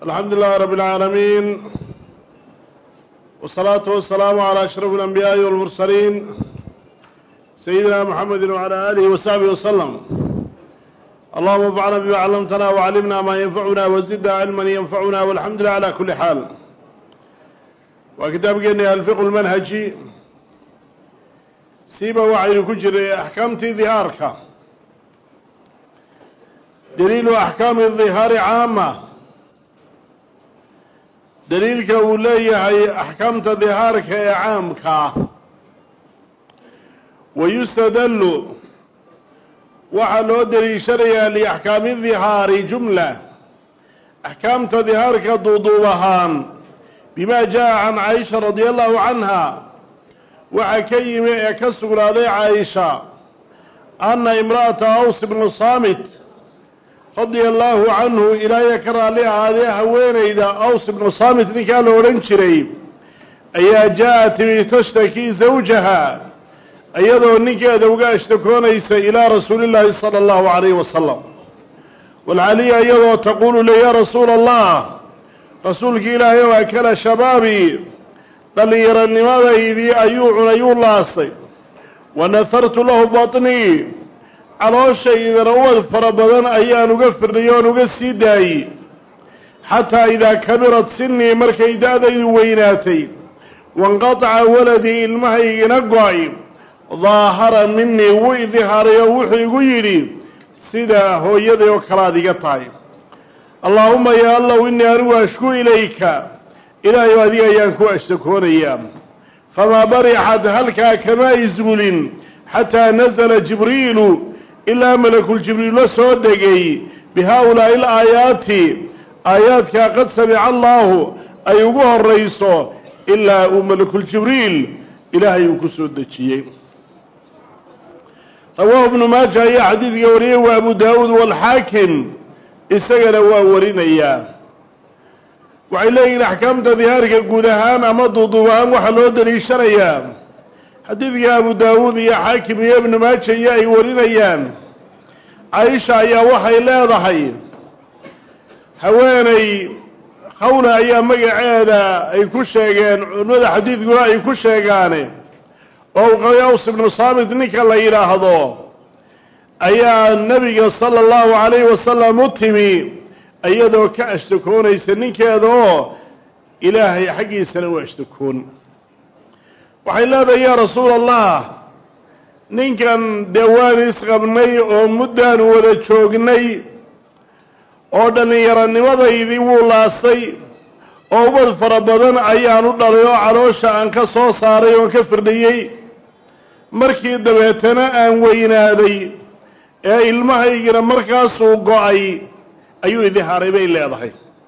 الحمد لله رب العالمين والصلاة والسلام على أشرف الأنبياء والمرسلين سيدنا محمد وعلى آله وصحبه وسلم اللهم انفعنا بما علمتنا وعلمنا ما ينفعنا وزدنا علما ينفعنا والحمد لله على كل حال وكتاب قلنا الفقه المنهجي سيبا وعين كجر أحكامتي ظهارك دليل أحكام الظهار عامة daliilka uu leeyahay axkaamta dihaarka ee caamkaa wayustadallu waxaa loo deliishanayaa liaxkaami dihaari jumla axkaamta dihaarka duuduub ahaan bimaa jaa can caaisha radia allahu canha waxaa ka yimi ee ka sugnaaday caaisha anna imra'ata aws bnu saamit radia allaahu canhu ilaahya ka raalli ahaadee haweenayda aws ibnu saamit ninkaa la odhan jiray ayaa jaa-at timi tashtaki zawjaha iyadoo ninkeeda uga ashtakoonaysa ilaa rasuulillaahi sala allahu calayhi wasalam walcaliya iyadoo taquulu le yaa rasuula allah rasuulka ilaahay oo akala shabaabii dhallinyaronimadaydi ayuu cunay uu laastay wa nahartu lahu batnii calooshhaydana ubad fara badan ayaan uga firnay oon uga sii daayey xataa idaa kabirad sinii markay da-daydu weynaatay wanqataca waladii ilmahaygina go-ay daahara minii wuu idihaaray oo wuxuu igu yidhi sidaa hooyaday oo kalaad iga tahay allaahuma yaa allow innii anigu ashku ilayka ilaahayu adiga ayaan ku ashtakoonayaa famaa barixad halkaa kama isgulin xataa nasala jibriilu ilaa malakuljibriil la soo degay bi haa-ulaa'i alaayaati aayaadkaa qad samica allaahu ay ugu horayso ilaa uu malakuljibriil ilaahay uu ku soo dejiyey rawaahu ibnu maaja ayaa xadiidka wariyey waa abu daawuud waalxaakim isagana waa warinayaa waxay leeyihiin axkaamta dihaarka guud ahaan ama duuduub ahaan waxaa loo daliishanayaa xadiidka abu daawuud iyo xaakim iyo ibnu maaja iyo ay warinayaan caaisha ayaa waxay leedahay haweeney khawla ayaa magaceeda ay ku sheegeen culimada xadiidkuna ay ku sheegaane oo u qabay aws ibnu saamit ninka la yidhaahdo ayaa nebiga sala allahu calayhi wasalam u timi iyadoo ka ashtakoonaysa ninkeeda oo ilaahay xaggiisana u ashtakoon waxay leedahay yaa rasuula allah ninkan dee waan isqabnay oo muddaanu wada joognay oo dhallinyaronimadaydii wuu laastay oo ubad fara badan ayaan u dhalay oo caloosha aan ka soo saaray oon ka firdhiyey markii dabeetana aan weynaaday ee ilmahaygina markaasuu go-ay ayuu idihaaray bay leedahay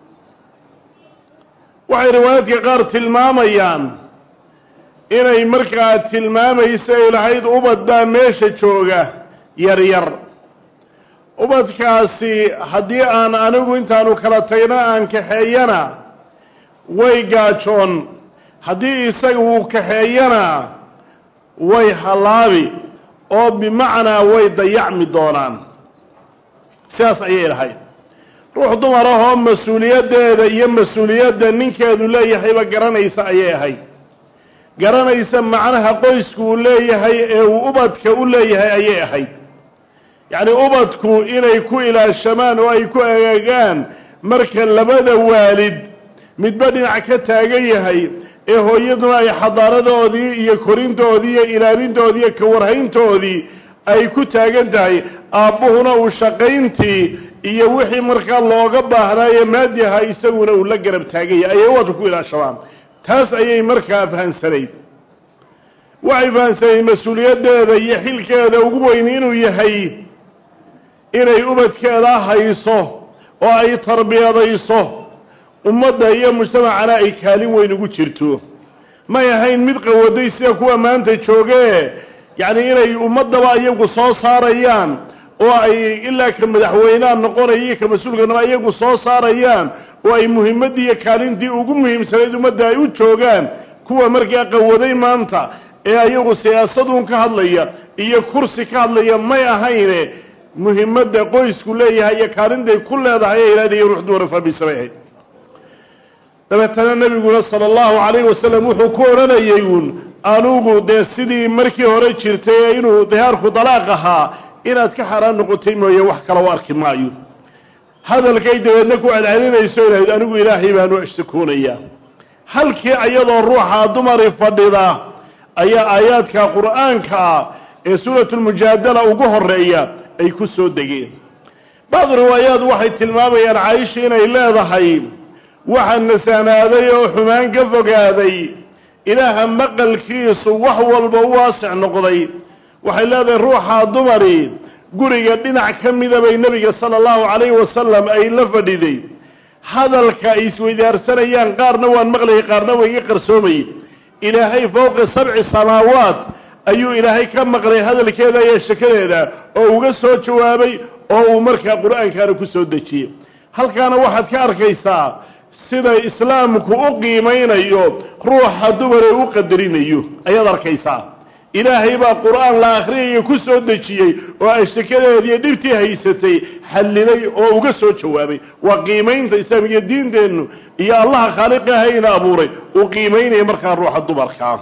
waxay riwaayaadka qaar tilmaamayaan inay markaa tilmaamayso ay lahayd ubad baa meesha jooga yaryar ubadkaasi haddii aan anigu intaanu kala tagna aan kaxeeyana way gaajoon haddii isaga uu kaxeeyana way hallaabi oo bimacnaa way dayacmi doonaan sidaas ayay lahayd ruux dumar ah oo mas-uuliyaddeeda iyo mas-uuliyadda ninkeedu leeyahayba garanaysa ayay ahayd garanaysa macnaha qoysku uu leeyahay ee uu ubadka u leeyahay ayay ahayd yacni ubadku inay ku ilaashamaan oo ay ku agaagaan marka labada waalid midba dhinac ka taagan yahay ee hooyaduna ay xadaaradoodii iyo korintoodii iyo ilaalintoodii iyo kawarhayntoodii ay ku taagan tahay aabbuhuna uu shaqayntii iyo wixii markaa looga baahnaaye maadiha isaguna uu la garab taagan yahay ayay ubadku ku ilaashamaan taas ayay markaa fahansanayd waxay fahansanayd mas-uuliyaddeeda iyo xilkeeda ugu weyn inuu yahay inay ubadkeeda hayso oo ay tarbiyadayso ummadda iyo mujtamacana ay kaalin weyn ugu jirto may ahayn mid qawaday sida kuwa maanta joogee yacni inay ummaddaba iyagu soo saarayaan oo ay ilaa ka madaxweynaha noqonaya iyo ka mas-uulkanaba iyagu soo saarayaan oo ay muhimaddii iyo kaalintii ugu muhiimsanayd ummadda ay u joogaan kuwa markaa qawaday maanta ee ayagu siyaasaduun ka hadlaya iyo kursi ka hadlaya may ahayne muhimadda qoysku leeyahay iyo kaalintay ku leedahay ee ilaaliya ruux dumara fahmaysa bay ahayd dabeetana nebiguna sala allahu calayhi wasalam wuxuu ku odhanayay uun anugu dee sidii markii hore jirtay ee inuu dihaarku dalaaq ahaa inaad ka xaaraan noqotay mooye wax kale u arki maayo hadalkay dabeedna ku celcelinayso ilahayd anigu ilaahay baanu ashtakoonayaa halkii ayadoo ruuxa dumari fadhida ayaa aayaadka qur'aanka ah ee suuratulmujaadala ugu horeeya ay ku soo degeen bacdu riwaayaad waxay tilmaamayaan caaisha inay leedahay waxaa nasaanaaday oo xumaan ka fogaaday ilaaha maqalkiisu wax walba u waasic noqday waxay leedahay ruuxa dumari guriga dhinac ka mida bay nebiga sala allahu calayhi wasalam ay la fadhiday hadalka ay isweydaarsanayaan qaarna waan maqlayay qaarna waa iga qarsoomayay ilaahay fowqa sabci samaawaat ayuu ilaahay ka maqlay hadalkeeda iyo shakadeeda oo uga soo jawaabay oo uu markaa qur-aankaana ku soo dejiyey halkaana waxaad ka arkaysaa sida islaamku u qiimaynayo ruuxa dumare u qadarinayo ayaad arkaysaa ilaahay baa qur-aan la akhriyaya ku soo dejiyey oo ashakadeediiyo dhibtii haysatay xallilay oo uga soo jawaabay waa qiimaynta islaamiga diinteennu iyo allaha khaaliqahayna abuuray uu qiimaynaya markaa ruuxa dumarkaa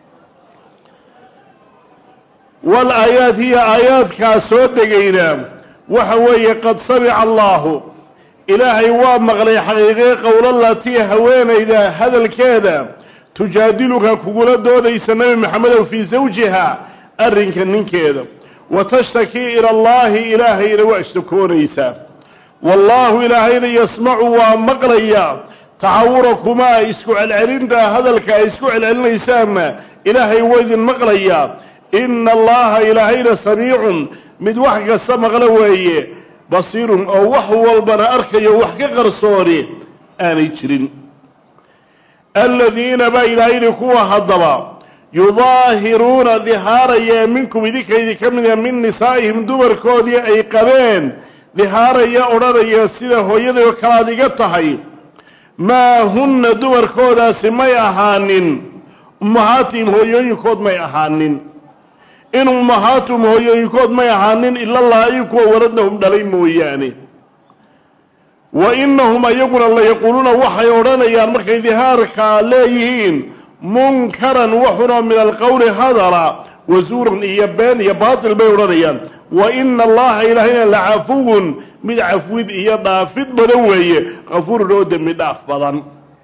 wal aayaad hiya aayaadkaa soo degayna waxa weeye qad samica allaahu ilaahay waa maqlay xaqiiqee qowlalatii haweenayda hadalkeeda tujaadiluka kugula doodaysa nebi maxamedow fii zawjiha arrinka ninkeeda wa tashtakii ila allaahi ilaahayna waa ishtakoonaysaa wallaahu ilaahayna yasmacu waa maqlaya taxawurakumaa isku celcelinta hadalka ay isku celcelinaysaanna ilaahay waa idin maqlayaa ina allaha ilaahayna samiicun mid wax kasta maqlo weeye basiirun oo wax walbana arkayo wax ka qarsooni aanay jirin aladiina baa ilaahayni kuwa haddaba yudaahiruuna dihaaraya minkum idinkaydi ka mida min nisaa'ihim dumarkoodii ay qabeen dihaaraya odhanaya sida hooyaday oo kale ad iga tahay maa hunna dumarkoodaasi may ahaanin ummahaatihim hooyooyinkood may ahaanin in ummahaatum hooyooyinkood may ahaanin ilalaahi kuwa waladnahum dhalay mooyaane wa inahum ayaguna layaquuluuna waxay odhanayaan markay dihaarkaa leeyihiin munkaran waxunoo min alqowli hadala wasuuran iyo been iyo baatil bay odhanayaan wa ina allaha ilaahayna lacafuwun mid cafwid iyo dhaafid badan weeye kafuurun oo dembi dhaaf badan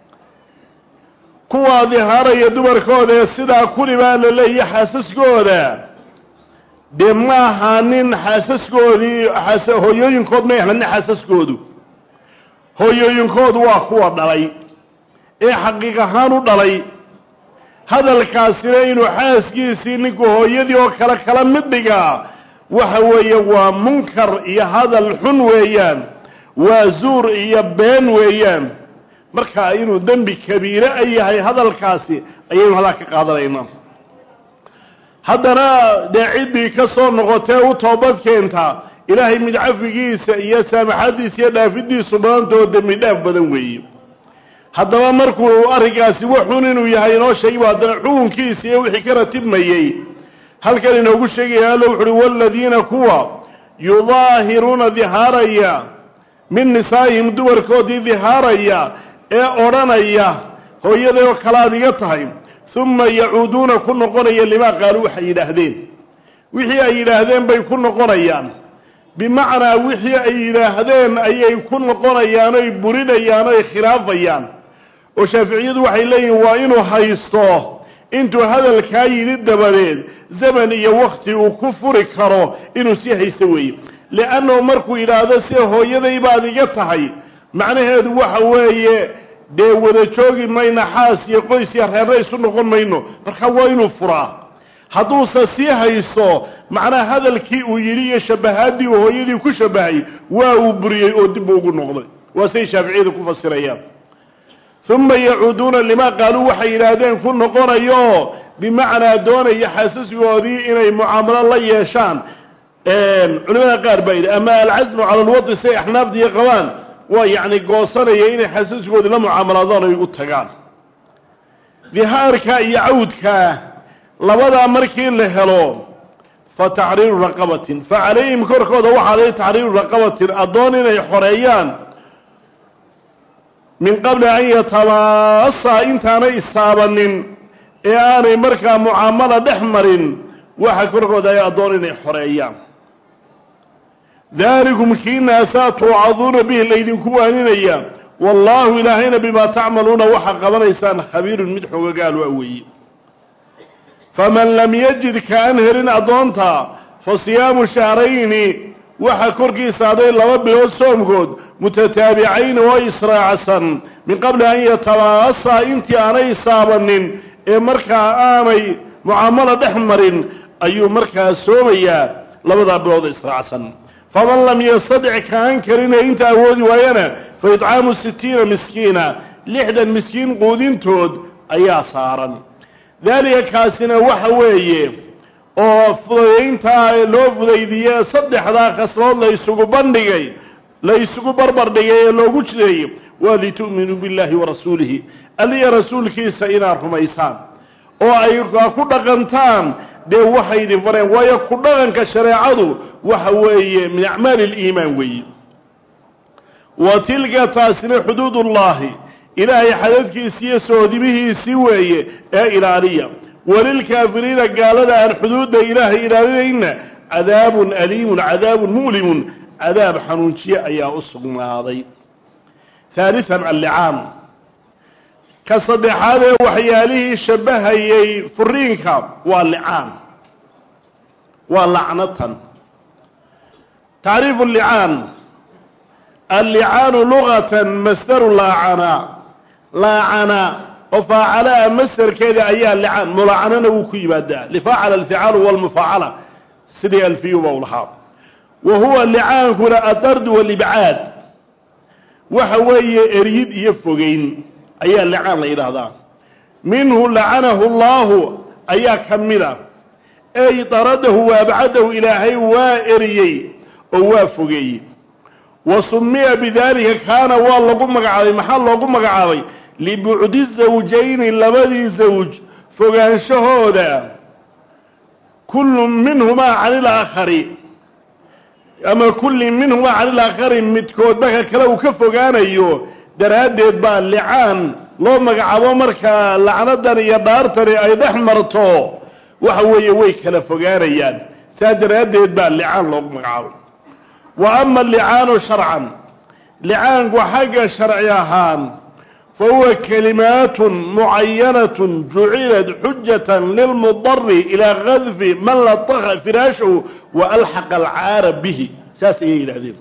kuwaa dihaaraya dumarkooda ee sidaa kuli baa la leeyahy xaasaskooda dee ma ahaanin xaasaskoodii hooyooyinkood may ahaanin xaasaskoodu hooyooyinkoodu waa kuwa dhalay ee xaqiiq ahaan u dhalay hadalkaasina inuu xaaskiisii ninku hooyadii oo kale kala mid dhigaa waxa weeye waa munkar iyo hadal xun weeyaan waa zuur iyo been weeyaan markaa inuu dembi kabiire a yahay hadalkaasi ayaynu halaa ka qaadanaynaa haddana dee ciddii ka soo noqotee u toobad keentaa ilaahay mid cafigiisa iyo saamaxadiisa iyo dhaafidiisu badantoo dembi dhaaf badan weeye haddaba markuu arrinkaasi waxun inuu yahay inoo sheegayba haddana xukunkiisa iyo wixii ka ratibmayey halkan inoogu sheegaya alla wuxu uhi waaladiina kuwa yudaahiruuna dihaaraya min nisaa'ihim dumarkoodii dihaaraya ee odhanaya hooyaday oo kale ad iga tahay uma yacuuduuna ku noqonaya limaa qaaluu waxay yidhaahdeen wixii ay yidhaahdeen bay ku noqonayaan bimacnaa wixii ay yidhaahdeen ayay ku noqonayaan oy burinayaan oy khilaafayaan oo shaaficiyadu waxay leeyihin waa inuu haysto intuu hadalkaa yidhi dabadeed zaman iyo wakti uu ku furi karo inuu sii haysto weeye li'annahu markuu yidhaahdo sida hooyaday baad iga tahay macnaheedu waxa weeye dee wada joogi mayno xaas iyo qoys iyo reerna isu noqon mayno marka waa inuu furaa hadduuse sii haysto macnaha hadalkii uu yidhi iyo shabahaadii uu hooyadii ku shabahay waa uu buriyey oo dib ugu noqday waa say shaaficiyadu ku fasirayaan uma yacuuduuna limaa qaaluu waxay yidhaahdeen ku noqonayo bimacnaa doonaya xaasasgoodii inay mucaamalo la yeeshaan culimada qaar baa yidhi ama alcasmu cala alwadi say axnaafdiiyo qabaan waa yacni goosanaya inay xasaskoodii la mucaamalaadaan ay u tagaan dihaarka iyo cawdkaa labadaa markii la helo fa taxriiru raqabatin fa calayhim korkooda waxaaday taxriiru raqabatin addoon inay xoreeyaan min qabli an yatabaasaa intaanay istaabanin ee aanay markaa mucaamala dhex marin waxa korkooda ay addoon inay xoreeyaan daalikum kiinaasaa tuucaduuna bihi laydinku waaninaya wallaahu ilaahayna bimaa tacmaluuna waxaa qabanaysaan khabiirun mid xogagaal waa weeye faman lam yajid kaan helin addoonta fa siyaamu shahrayni waxaa korkiisa aday laba bilood soomkood mutataabicayni oo israacsan min qabli an yatabaasaa intii aanay isaabanin ee markaa aanay mucaamalo dhex marin ayuu markaa soomayaa labadaa bilood israacsan faman lam yastadic kaan karine inta awoodi waayana fa itcaamu sitiina miskiina lixdan miskiin quudintood ayaa saaran daalika kaasina waxa weeye oo fudayayntaa loo fudaydiye saddexdaa khaslood la ysugu bandhigay la ysugu barbar dhigay ee loogu jideeyey waa litu'minuu billahi wa rasuulihi alliya rasuulkiisa inaad rumaysaan oo ay ku dhaqantaan dee waxay idin fareen waayo ku dhaqanka shareecadu waxa weeye min acmaali aliimaan weeye wa tilka taasina xuduudullaahi ilaahay xadadkiisi iyo soodimihiisii weeye ee ilaaliya walilkaafiriina gaalada aan xuduudda ilaahay ilaalinayna cadaabun aliimun cadaabun mu'limun cadaab xanuunjiye ayaa u sugnaaday haalian allicaan ka saddexaad ee waxyaalihii shabbahayay furiinka waa licaan waa lacnatan tacriifu licaan allicaanu lugatan masdaru laacana laacana oo faacalaa masderkeeda ayaa licaan mulaacanana wuu ku yimaadaa lifaacala alficaalu walmufaacala sidii alfiyuba u lahaa wa huwa licaankuna adardu walibcaad waxa weeye eryid iyo fogeyn ayaa licaan la yidhaahdaa minhu lacanahu allaahu ayaa ka mida ey daradahu wa abcadahu ilaahay waa eriyey oo waa fogeeyey wa sumiya bidaalika kaana waa lagu magacaabay maxaa loogu magacaabay libucdi zawjayni labadii zawj fogaanshahooda kullu minhumaa cani ilaakhari ama kulli minhumaa cani ilaakhari midkoodba ka kale uu ka fogaanayo daraaddeed baa licaan loo magacaabo markaa lacnadan iyo dhaartani ay dhex marto waxa weeye way kala fogaanayaan saa daraaddeed baa licaan loogu magacaabay wa ama alicaanu sharcan licaanku xagga sharci ahaan fa huwa kalimaatun mucayanatun jucilat xujatan lilmudari ilaa kadfi man lataqa firaashahu wa alxaqa alcaara bihi saas ayay yidhahdeen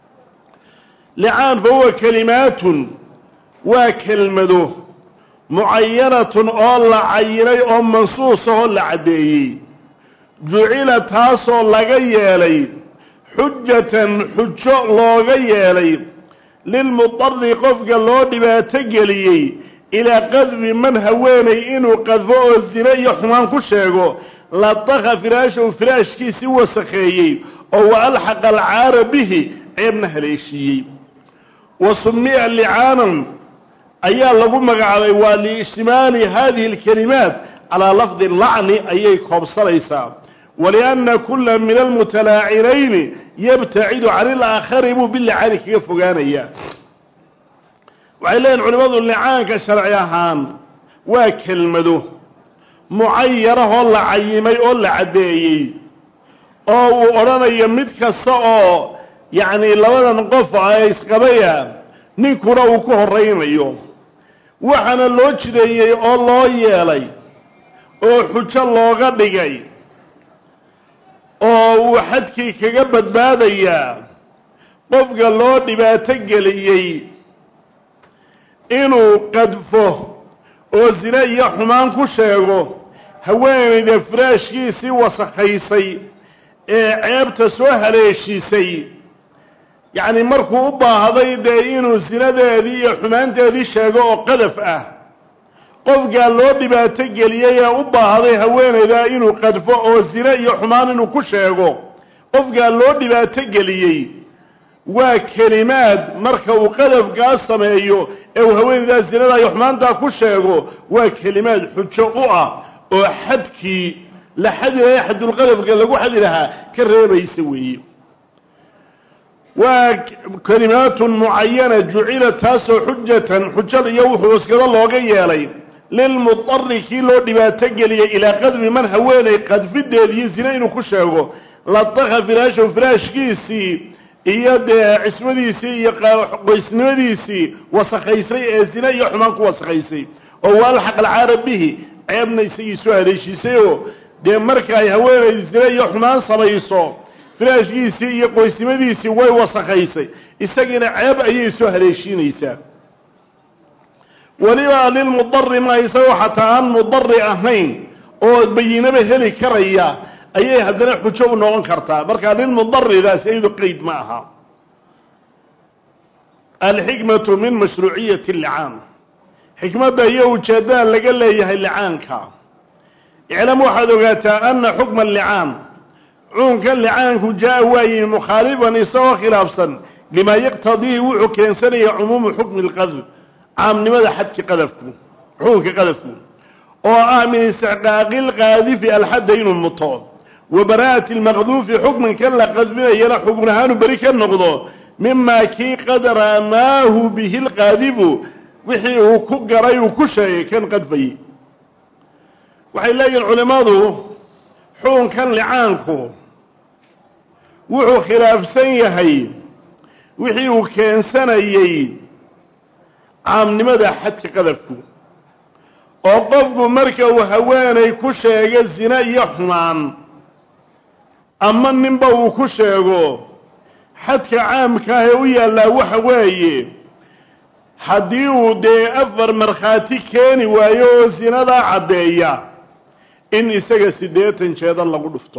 licaan fa huwa kalimaatun waa kelmado mucayanatun oo la cayinay oo mansuusahoo la caddeeyey jucila taasoo laga yeelay xujatan xujo looga yeelay lilmudari qofka loo dhibaato geliyey ilaa qadfi man haweenay inuu qadfo oo sine iyo xumaan ku sheego lataqa firaashahu firaashkiisii wasakheeyey oo wa alxaqa alcaara bihi ceebna haleeshiiyey wa sumiya licaanan ayaa lagu magacaabay waa liishtimaali hadihi alkalimaat calaa lafdi lacni ayay koobsanaysaa walianna kula min almutalaacinayni yabtacidu can ilaakhari buu bilicaani kaga fogaanayaa waxay leeyihin culimmadu licaanka sharci ahaan waa kelmado mucayarahoo la cayimay oo la caddeeyey oo uu odhanayo mid kasta oo yacni labadan qof ay isqabaya ninkuna uu ku horaynayo waxaana loo jideeyey oo loo yeelay oo xujo looga dhigay oo uu xadkii kaga badbaadayaa qofka loo dhibaato geliyey inuu qadfo oo sine iyo xumaan ku sheego haweenayda firaashkiisii wasakhaysay ee ceebta soo haleeshiisay yacni markuu u baahday dee inuu sinadeedii iyo xumaanteedii sheego oo qadaf ah qofkaa loo dhibaato geliyey ee u baahday haweenayda inuu qadfo oo sine iyo xumaan inuu ku sheego qofkaa loo dhibaato geliyey waa kelimaad marka uu qadafkaa sameeyo ee uu haweenaydaa sinada iyo xumaantaa ku sheego waa kelimaad xujo u ah oo xadkii la xadi lahaa xadulqadafka lagu xadi lahaa ka reebaysa weeye waa kelimaatun mucayana jucila taasoo xujatan xujal iyo wuxuu iskada looga yeelay lilmudari kii loo dhibaato geliyay ilaa qadfi man haweenay qadfideed iyo zine inuu ku sheego ladaka firaashahu firaashkiisii iyo dee cismadiisii iyo qoysnimadiisii wasakhaysay ee zine iyo xumaan ku wasakhaysay oo waalxaq alcaara bihi ceebna isagii soo haleeshiisay oo dee marka ay haweenay zine iyo xumaan samayso firaashkiisii iyo qoysnimadiisii way wasakhaysay isagiina ceeb ayay soo haleeshiinaysaa weliba lilmudari ma isagoo xataa aan mudari ahayn oo bayinaba heli karaya ayay haddana xujo u noqon kartaa marka lilmudaridaasi iyadu qeyd ma aha alxikmatu min mashruuciyati licaan xikmadda iyo ujeeddada laga leeyahay licaanka iclam waxaad ogaataa ana xukma licaan cuunkan licaanku jaa waayi mukhaalifan isagoo khilaafsan limaa yaqtadiihi wuxuu keensanaya cumuumu xukmi lqadf caamnimada xadki qadafku xukunka qadafku oo ah min istixqaaqi lqaadifi alxadda inuu muto wa baraa'ati lmaqduufi xukmankan la qadfinayana xukun ahaanu beri ka noqdo mimaa kii qad ramaahu bihi lqaadifu wixii uu ku garay uu ku sheegay kan qadfayey waxay leeyihin culimmadu xukunkan licaanku wuxuu khilaafsan yahay wixii uu keensanayey caamnimada xadka qadafku oo qofku marka uu haweenay ku sheego zine iyo xumaan ama ninba uu ku sheego xadka caamka ah ee u yaallaa waxa weeye haddii uu dee afar markhaati keeni waayo oo zinadaa caddeeya in isaga siddeetan jeedal lagu dhufto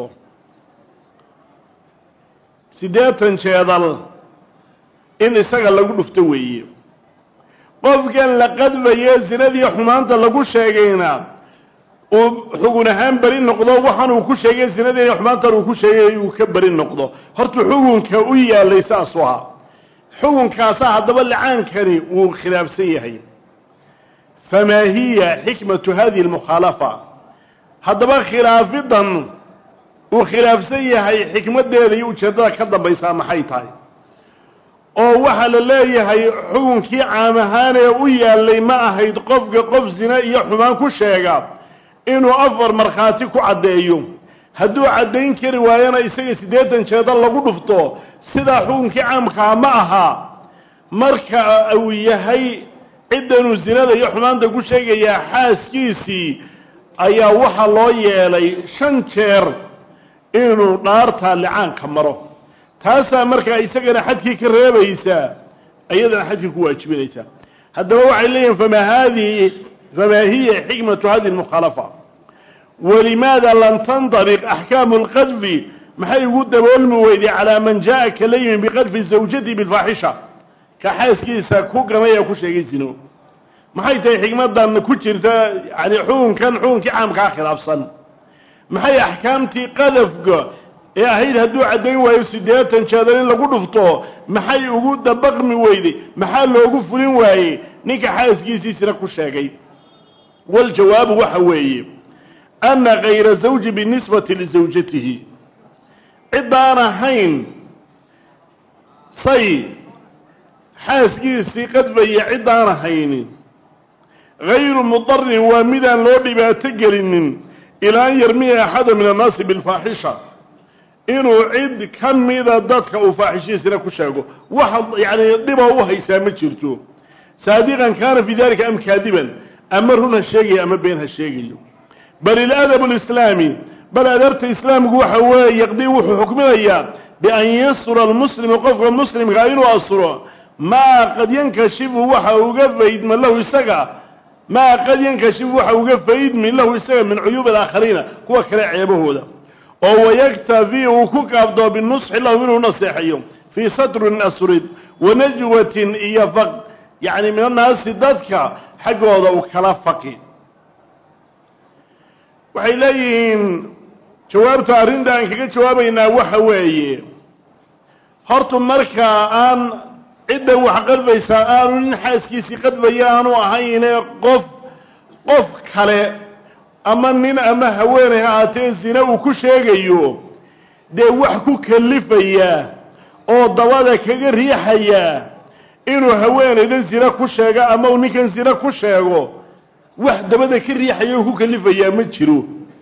siddeetan jeedal in isaga lagu dhufto weeye qofkan la qadfaye zinadii xumaanta lagu sheegayna uu xugun ahaan beri noqdo waxaan uu ku sheegay zinadii xumaantan uu ku sheegay uu ka beri noqdo horta xukunka u yaalay saasuu ahaa xukunkaasa haddaba licaankani wuu khilaafsan yahay famaa hiya xikmatu hadihi almukhaalafa haddaba khilaafidan uu khilaafsan yahay xikmaddeeda iyo ujeeddada ka dambaysaa maxay tahay oo waxaa la leeyahay xukunkii caam ahaan ee u yaallay ma ahayd qofka qof zine iyo xumaan ku sheega inuu afar markhaati ku caddeeyo hadduu caddayn kari waayana isaga siddeetan jeedal lagu dhufto sidaa xukunkii caamkaa ma aha marka uu yahay ciddanuu zinada iyo xumaanta ku sheegayaa xaaskiisii ayaa waxaa loo yeelay shan jeer inuu dhaartaa licaanka maro taasaa markaa isagana xadkii ka reebaysaa iyadana xadkii ku waajibinaysaa haddaba waxay leeyihin famaa haadihi famaa hiya xikmatu hadihi almukhaalafa walimaada lam tantabiq axkaamu lqadfi maxay ugu daboolmi weyday calaa man jaa kala yimi biqadfi zawjati bilfaaxisha ka xaaskiisa ku ganay ee ku sheegay zino maxay tahay xikmadan ku jirta yani xukunkan xukunkii caamkaa khilaafsan maxay axkaamtii qadafka ee ahayd hadduu caddayn waayo siddeetan jeedal in lagu dhufto maxay ugu dabaqmi weyday maxaa loogu fulin waayey ninka xaaskiisiisina ku sheegay waljawaabu waxa weeye ana kayra zawji binisbati lisawjatihi ciddaan ahayn say xaaskiisii qadfaya ciddaan ahaynin hayru mudarin waa midaan loo dhibaato gelinin ilaa an yarmiya axada min annaasi bilfaaxisha inuu cid ka mida dadka uu faaxishihiisina ku sheego waxa yacni dhiba u haysaa ma jirto saadiqan kaana fii dalika am kaadiban ama run ha sheegayo ama been ha sheegayo bal iladabu lislaami bal adabta islaamku waxa weeye yaqdii wuxuu xukminayaa bian yasura almuslimu qofka muslimkaa inuu asuro maa qad yankashifu waxa uga faydma lahu isaga maa qad yankashifu waxa uga faydmi lahu isaga min cuyuubi alaakhariina kuwa kale ceebahooda oo wayaktafi uu ku kaabdoo binusxi lahu inuu naseexayo fii satrin asrid wanajwatin iyo faq yacni min annaasi dadka xaggooda uu kala faqi waxay leeyihiin jawaabta arrinta aan kaga jawaabaynaa waxa weeye hortu markaa aan ciddan wax qadfaysaa aanu nin xaaskiisii qadfaya aanu ahayne qof qof kale ama nin ama haweeney ha aatee zine uu ku sheegayo dee wax ku kalifaya oo dabada kaga riixaya inuu haweenaydan zina ku sheego ama uu ninkan zina ku sheego wax dabada ka riixaya oo ku kalifayaa ma jiro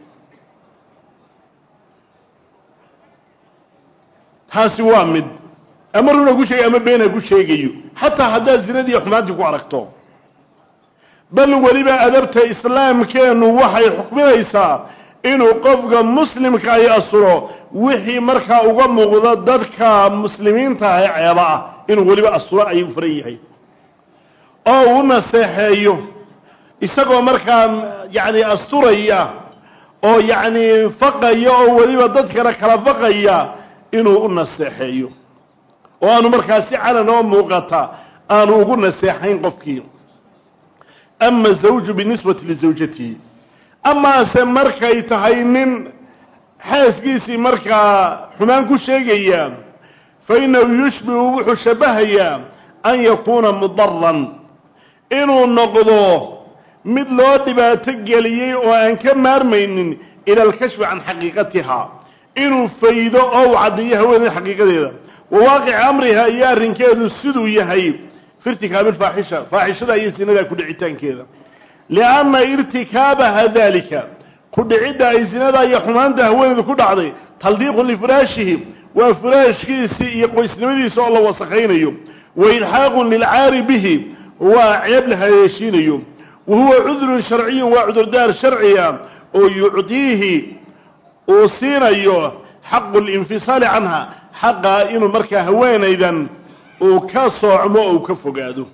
taasi waa mid ama runa ku sheegay ama beena ku sheegayo xataa haddaad zinadii xumaantii ku aragto bal weliba adabta islaamkeennu waxay xukminaysaa inuu qofka muslimka ay asuro wixii markaa uga muuqda dadka muslimiinta ah ee ceeba ah inuu weliba asuro ayuu furan yahay oo u naseexeeyo isagoo markaa yacni asturaya oo yacni faqaya oo weliba dadkana kala faqaya inuu u naseexeeyo oo aanu markaa si calan oo muuqata aanu ugu naseexayn qofkii ama zawju binisbati lizawjatihi amaase markay tahay nin xaaskiisii markaa xumaan ku sheegaya fa innahu yushbihu wuxuu shabahayaa an yakuuna mudaran inuu noqdo mid loo dhibaato geliyey oo aan ka maarmaynin ila alkashfi can xaqiiqatiha inuu faydo oo u caddeeyo haweeneed xaqiiqadeeda wa waaqici amriha iyo arrinkeedu siduu yahay fi irtikaabi alfaaxisha faaxishada iyo sinadaa ku dhicitaankeeda lianna irtikaabaha dalika ku dhicidda ay sinadaa iyo xumaanta haweeneedu ku dhacday taldiiqun lifiraashihi waa firaashkiisii iyo qoysnimadiisa oo la wasakaynayo wa ilxaaqun lilcaari bihi waa ceeb la haleeshiinayo wa huwa cudrun sharciyun waa cudurdaar sharciya oo yucdiihi uu siinayo xaqu linfisaali canha xaqa inuu markaa haweenaydan uu ka soocmo oo uu ka fogaado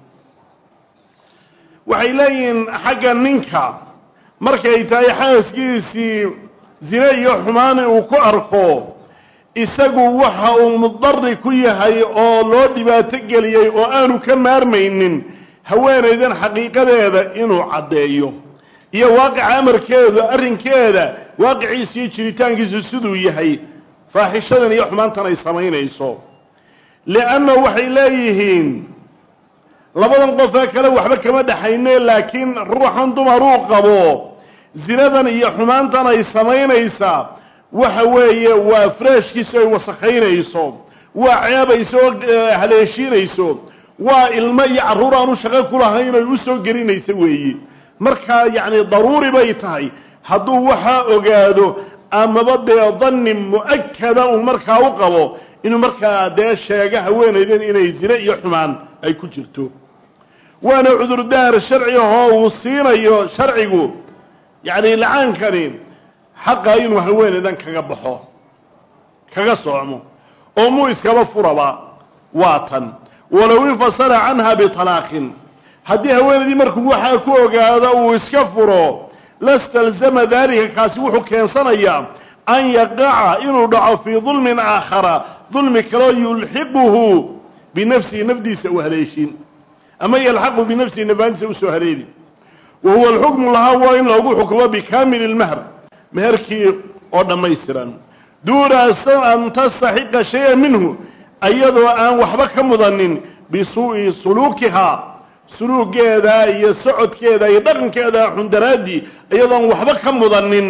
waxay leeyihiin xagga ninka markay tahay xaaskiisii zine iyo xumaani uu ku arko isagu waxa uu mudari ku yahay oo loo dhibaato geliyey oo aanu ka maarmaynin haweenaydan xaqiiqadeeda inuu caddeeyo iyo waaqica amarkeedu arrinkeeda waaqiciisa iyo jiritaankiisu siduu yahay faaxishadan iyo xumaantan ay samaynayso lianna waxay leeyihiin labadan qofee kale waxba kama dhexayne laakiin ruuxan dumaruu qabo zinadan iyo xumaantan ay samaynaysaa waxa weeye waa faraashkiisu ay wasakhaynayso waa ceebayso oo haleeshiinayso waa ilmo iyo carruur aanu shaqo ku lahayn oy u soo gelinaysa weeye markaa yacni daruuri bay tahay hadduu waxaa ogaado amaba dee danni mu'akada uu markaa u qabo inuu markaa dee sheega haweenaydan inay zine iyo xumaan ay ku jirto waana cudurdaar sharci ahoo uu siinayo sharcigu yacni lacaankani xaqa inuu haweenaydan kaga baxo kaga soocmo oo muu iskaba furaba waa tan walow infasala canha bitalaaqin haddii haweenaydii markuu waxaa ku ogaado uu iska furo lastalzama daalika kaasi wuxuu keensanayaa an yaqaca inuu dhaco fii dulmin aakhara dulmi kaloo yulxiquhu binafsihi nafdiisa u haleeshin ama yalxaqu binafsihi nafaantiisa usoo haleeli wa huwa alxukmu lahaa waa in loogu xukumo bikaamili lmahr meherkii oo dhammaystiran duuna an tastaxiqa shaya minhu iyadoo aan waxba ka mudanin bisuu'i suluukihaa suluugeeda iyo socodkeeda iyo dhaqankeeda xundaraaddii iyadoon waxba ka mudanin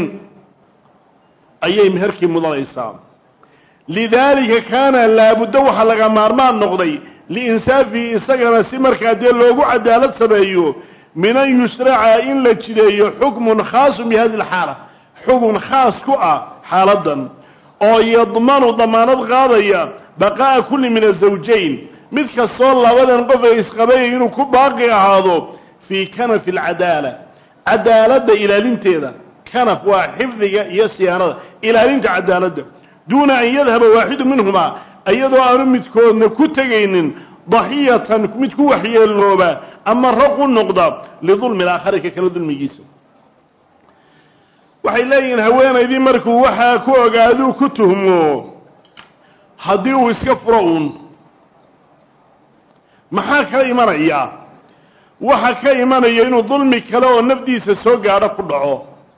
ayay meherkii mudanaysaa lidaalika kaana laabuddo waxaa laga maarmaan noqday liinsaafihi isagana si markaa dee loogu cadaalad sameeyo min an yushraca in la jideeyo xukmun khaasun bi hadi alxaala xukun khaas ku ah xaaladdan oo yadmanu damaanad qaadaya baqaa'a kulli min azawjayn mid kastoo labadan qof ee isqabayay inuu ku baaqi ahaado fii kanafi alcadaala cadaaladda ilaalinteeda kanaf waa xifdiga iyo siyaanada ilaalinta cadaaladda duuna an yadhaba waaxidu minhumaa iyadoo aanu midkoodna ku tegaynin daxiyatan mid ku waxyeelooba ama raq u noqda lidulmi alaakhari ka kale dulmigiisa waxay leeyihiin haweenaydii markuu waxaa ku ogaaduu ku tuhmo haddii uu iska furo uun maxaa ka imanaya waxa ka imanaya inuu dulmi kale oo nafdiisa soo gaadho ku dhaco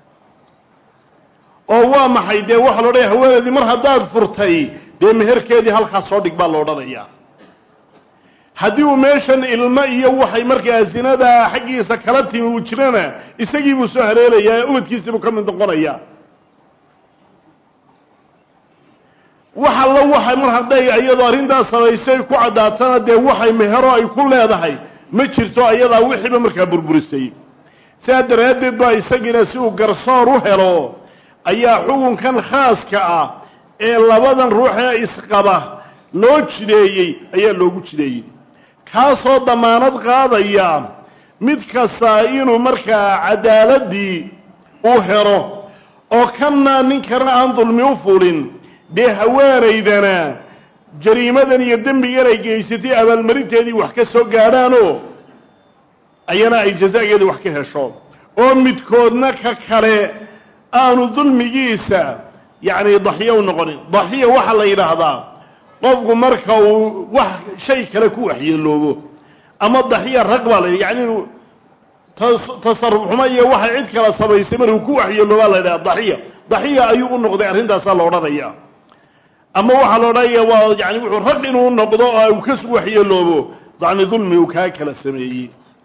oo waa maxay dee waxa lo odhanaya haweenaydii mar haddaad furtay dee meherkeedii halkaas soo dhig baa lo odhanayaa haddii uu meeshan ilmo iyo waxay markaa zinadaa xaggiisa kala timi uu jirana isagii buu soo haleelayaa ee ubadkiisii buu ka mid noqonayaa wax alla waxay mar hadday iyadoo arrintaas samaysay ku caddaatana dee waxay mehero ay ku leedahay ma jirto ayadaa wixiiba markaa burburisay sidaa daraaddeed baa isagiina si uu garsoor u helo ayaa xukunkan khaaska ah ee labadan ruux ee isqaba loo jideeyey ayaa loogu jideeyey kaasoo damaanad qaadaya mid kastaa inuu markaa cadaaladii u helo oo kanna ninkana aan dulmi u fulin dee haweenaydana jariimadan iyo dembigan ay geysatay abaalmarinteedii wax ka soo gaadhaanoo ayana ay jazaageedii wax ka hesho oo midkoodna ka kale aanu dulmigiisa yacni daxiyo u noqonin daxiya waxaa la yidhaahdaa qofku marka uu wax shay kale ku waxyeeloobo ama daxiya rag baa la yidhi yani inuu tasarruf xumo iyo waxay cid kala samaysay markuu ku waxyeeloobaa la yidhaha daxiya daxiya ayuu u noqday arrintaasaa la odhanaya ama waxaa la odhanaya waa yani wuxuu rag inuu noqdo oo uu ka waxyeeloobo yani dulmi uu kaa kala sameeyey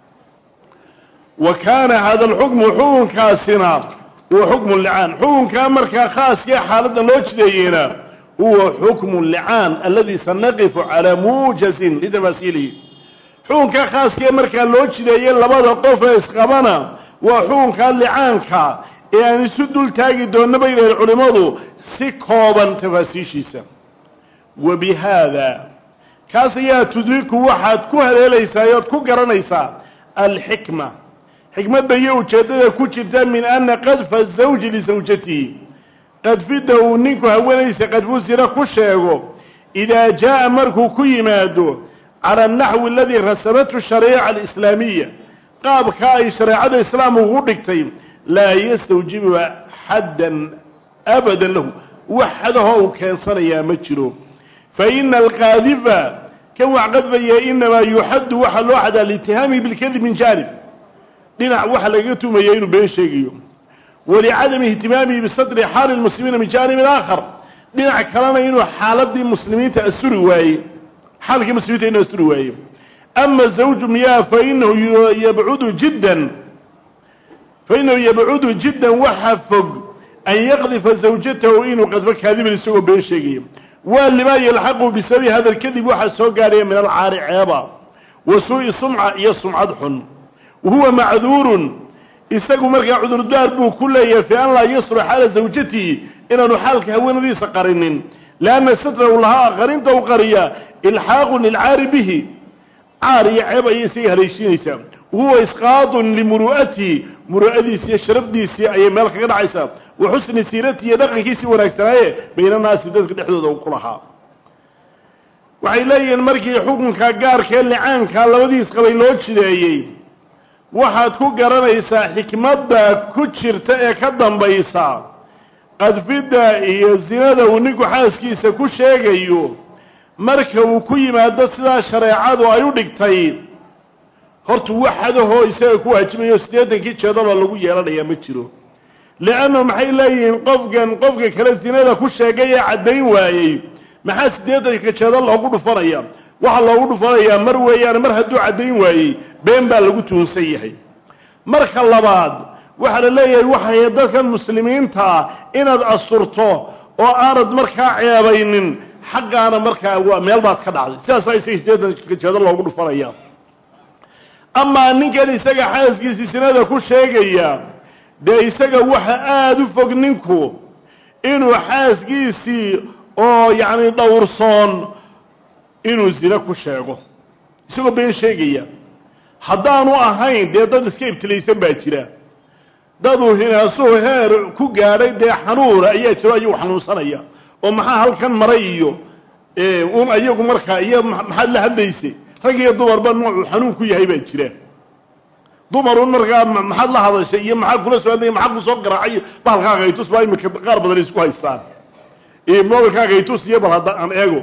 wa kaana hada alxukmu xukunkaasina huwa xukmu licaan xukunkaa markaa khaaskee xaaladda loo jideeyeyna huwa xukmu licaan aladi sanaqifu calaa muujazin litafaasiilihi xukunkaa khaaskee markaa loo jideeyey labada qof ee isqabana waa xukunkaa licaanka ee aan isu dul taagi doonna bay dhaheen culimmadu si kooban tafaasiishiisa wa bi haada kaas ayaa tudriku waxaad ku haleelaysaa oad ku garanaysaa alxikma xikmadda iyo ujeeddada ku jirta min ana qadfa zawji lisawjatihi qadfidda uu ninku haweenaysa qadfu sira ku sheego idaa jaa'a markuu ku yimaado cala anaxwi aladii rasamathu shariica alislaamiya qaabka ay shareecada islaamku ugu dhigtay laa yastawjibu xaddan abadan lahu wax xadahoo uu keensanayaa ma jiro fa ina alqaadifa kan wax qadfaya inamaa yuxaddu waxaa loo xadaa liitihaamihi bilkadib min jaanib dhinac waxa lagaga tumaya inuu been sheegayo walicadami ihtimaamihi bisatri xaali lmuslimiina min jaanibin aakhar dhinac kalena inuu xaaladii muslimiinta asturi waayey xaalkii muslimiinta inuu asturi waaye ama zawju miyaa fainahu yabcudu jiddan fainahu yabcudu jiddan waxa fog an yaqdifa zawjatahu inuu qadfo kaadiban isagoo been sheegaya waa limaa yalxaqu bisababi hada lkadib waxaa soo gaadhaya min alcaari ceeba wa suu'i sumca iyo sumcad xun wahuwa macduurun isagu markaa cudurdaar buu ku leeyahay fi an laa yasru xaala zawjatihi inaanu xaalka haweenadiisa qarinin lianna satrahu lahaa qarinta u qariya ilxaaqun lilcaari bihi caar iyo ceeb ayay isaga haleeshiinaysaa wahuwa isqaadun limuru'atihi muru'adiisi iyo sharafdiisii ayay meel kaga dhacaysaa wa xusni siiratihi iyo dhaqankiisii wanaagsanaaye baynanaasi dadka dhexdooda uu ku lahaa waxay leeyihiin markii xukunka gaarkee licaanka labadiis qabay loo jideeyey waxaad ku garanaysaa xikmadda ku jirta ee ka dambaysa qadfidda iyo sinada uu ninku xaaskiisa ku sheegayo marka uu ku yimaado sidaa shareecadu ay u dhigtay horta waxadahoo isaga ku waajibayo siddeetankii jeedaloo lagu yeelanayaa ma jiro liannu maxay leeyihiin qofkan qofka kale sinada ku sheegay ee caddayn waayey maxaa siddeetanka jeedal loogu dhufanaya waxaa loogu dhufanayaa mar weeyaane mar hadduu caddayn waayey been baa lagu tuhunsan yahay marka labaad waxaa la leeyahay waxay dadkan muslimiintaa inaad asturto oo aanad markaa ceebaynin xaggaana markaa waa meel baad ka dhacday sidaasaa isaga siddeetanka jeedal loogu dhufanaya amaa ninkan isaga xaaskiisii sinada ku sheegaya dee isaga waxa aada u fog ninku inuu xaaskiisii oo yacni dhowrsoon inuu zine ku sheego isagoo been sheegaya haddaanu ahayn dee dad iska ibtilaysan baa jira daduu hinaasuhu heer ku gaadhay dee xanuuna ayaa jiro ayagu xanuunsanaya oo maxaa halkan maray iyo un ayagu markaa iyo maxaad la hadlaysay rag iyo dumarba noocuu xanuun ku yahay baa jira dumarun markaa maxaad la hadashay iyo maxaa kula soo hadlaya maxaa ku soo garaacay bahalkaaga haytus baa iminka qaar badan isku haystaan mobilkaaga haytus iyo bal hadda aan eego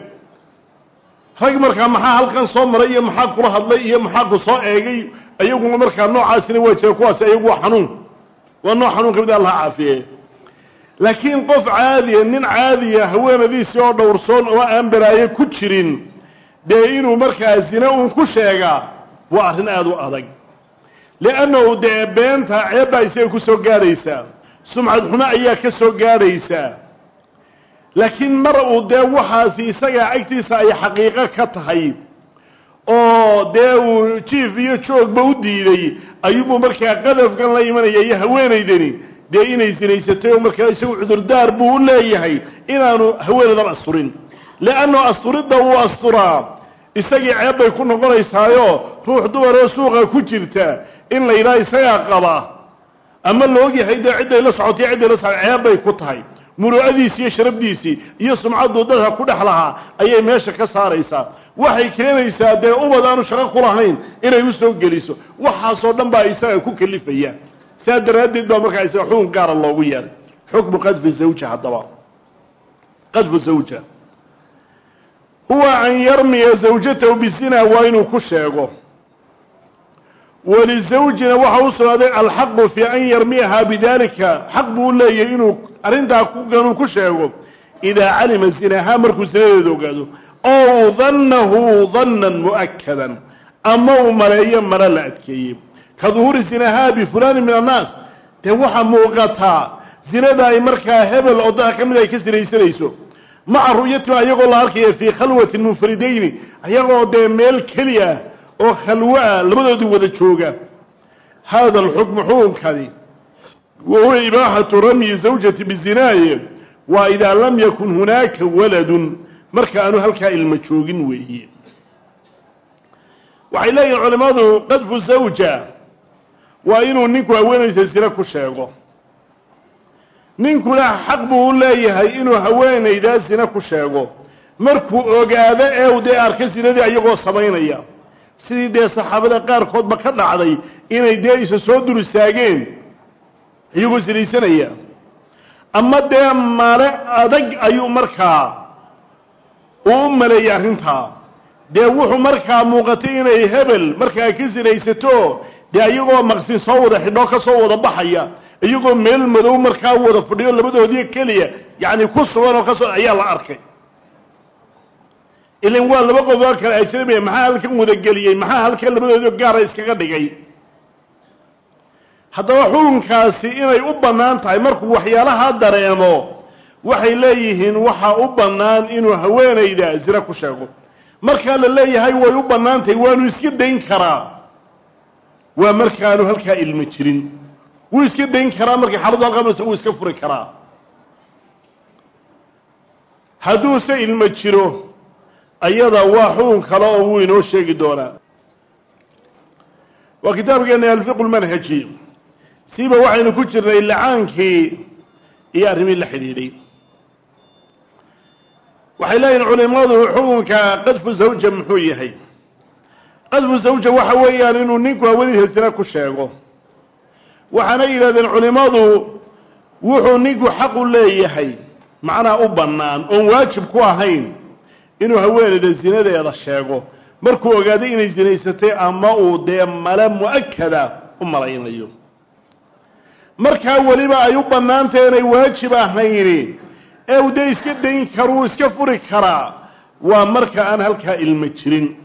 rag markaa maxaa halkan soo maray iyo maxaa kula hadlay iyo maxaa ku soo eegay ayaguna markaa noocaasina waa jira kuwaasi ayagu waa xanuun waa nooc xanuun kamid allah caafiye laakiin qof caadiya nin caadiya haweenadiisii oo dhowrsoon oo aan baraaye ku jirin dee inuu markaa zine uun ku sheegaa waa arrin aada u adag liannahu dee beenta ceebbaa isaga ku soo gaadhaysaa sumcad xumo ayaa ka soo gaadhaysaa laakiin mar uu dee waxaasi isagaa agtiisa ay xaqiiqo ka tahay oo dee uu jiif iyo joogba u diiday ayuubuu markaa qadafkan la imanaya iyo haweenaydani dee inay sinaysatay oo markaa isagu cudurdaar buu u leeyahay inaanu haweenaydan asturin leanno asturidda uu asturaa isagii ceeb bay ku noqonaysaayo ruux dumaroo suuqa ku jirta in la yidhaha isagaa qaba ama la ogyahay dee cidday la socotay cidday la socotay ceeb bay ku tahay muruucadiisii iyo sharabdiisii iyo sumcadduu dadka ku dhex lahaa ayay meesha ka saaraysaa waxay keenaysaa dee ubad aanu shaqo ku lahayn inay u soo geliso waxaasoo dhan baa isaga ku kalifaya saa daraaddeed baa markaa isaga xukun gaara loogu yeeray xukmu qadfi zawja haddaba qadfu zawja huwa an yarmiya zawjatahu bizina waa inuu ku sheego walizawjina waxa u sugnaaday alxaqu fii an yarmiyahaa bidalika xaq buu u leeyahy inuu arrintaa kuganuu ku sheego idaa calima zinahaa markuu zinadeeda ogaado ow dannahu dannan mu'akadan ama uu maleeyo mala la adkeeyey ka duhuuri zinahaa bifulaani min annaas dee waxaa muuqataa zinada ay markaa hebel oo dadka ka mid ay ka sinaysanayso maca ru'yatima ayagoo la arkaya fii khalwatin munfaridayni ayagoo dee meel keli ah oo khalwo ah labadoodii wada jooga hada alxukmu xukunkani wa huwa ibaaxatu ramyi zawjati bizinaaye waa idaa lam yakun hunaaka waladun marka aanu halkaa ilmo joogin weeye waxay leeyihin culimmadu qadfu zawja waa inuu ninku haweenaysa zine ku sheego ninkuna xaq buu u leeyahay inuu haweenaydaa zine ku sheego markuu ogaado ee u dee arka zinadii ayagoo samaynaya sidii dee saxaabada qaarkoodba ka dhacday inay dee isa soo dul istaageen iyagoo sinaysanaya ama dee male adag ayuu markaa uu u maleeyey arrintaa dee wuxuu markaa muuqatay inay hebel markaa ka sinaysato dee iyagoo maqsin soo wada xidhoo ka soo wada baxaya iyagoo meel madow markaa wada fadhiyo labadoodii keliya yacni ku sugan oo kasoo ayaa la arkay ilan waa laba qof oo kale ajnabiya maxaa halkan wadageliyey maxaa halkan labadoodii gaara iskaga dhigay haddaba xukunkaasi inay u bannaan tahay markuu waxyaalaha dareemo waxay leeyihiin waxaa u bannaan inuu haweenayda zina ku sheego markaa la leeyahay way u bannaan tahay waanu iska dayn karaa waa markaanu halkaa ilmo jirin wuu iska dayn karaa markay xaaladu halqamaysa wuu iska furi karaa hadduuse ilmo jiro ayada waa xukun kale oo wuu inoo sheegi doonaa waa kitaabkeena alfiqu lmanhaji siiba waxaynu ku jirnay lacaankii iyo arrimihii la xidhiidhay waxay leeyihin culimadu xukunka qadfu zawja muxuu yahay qadfu zawja waxa weeyaan inuu ninku haweenaysa zina ku sheego waxaana yidhahdeen culimmadu wuxuu ninku xaqu leeyahay macnaa u bannaan oon waajib ku ahayn inuu haweenayda zinadeeda sheego markuu ogaaday inay zinaysatay ama uu dee male mu'akada u malaynayo markaa weliba ay u bannaantahy inay waajib ahayni ee uu dee iska dayn karuu iska furi karaa waa marka aan halkaa ilmo jirin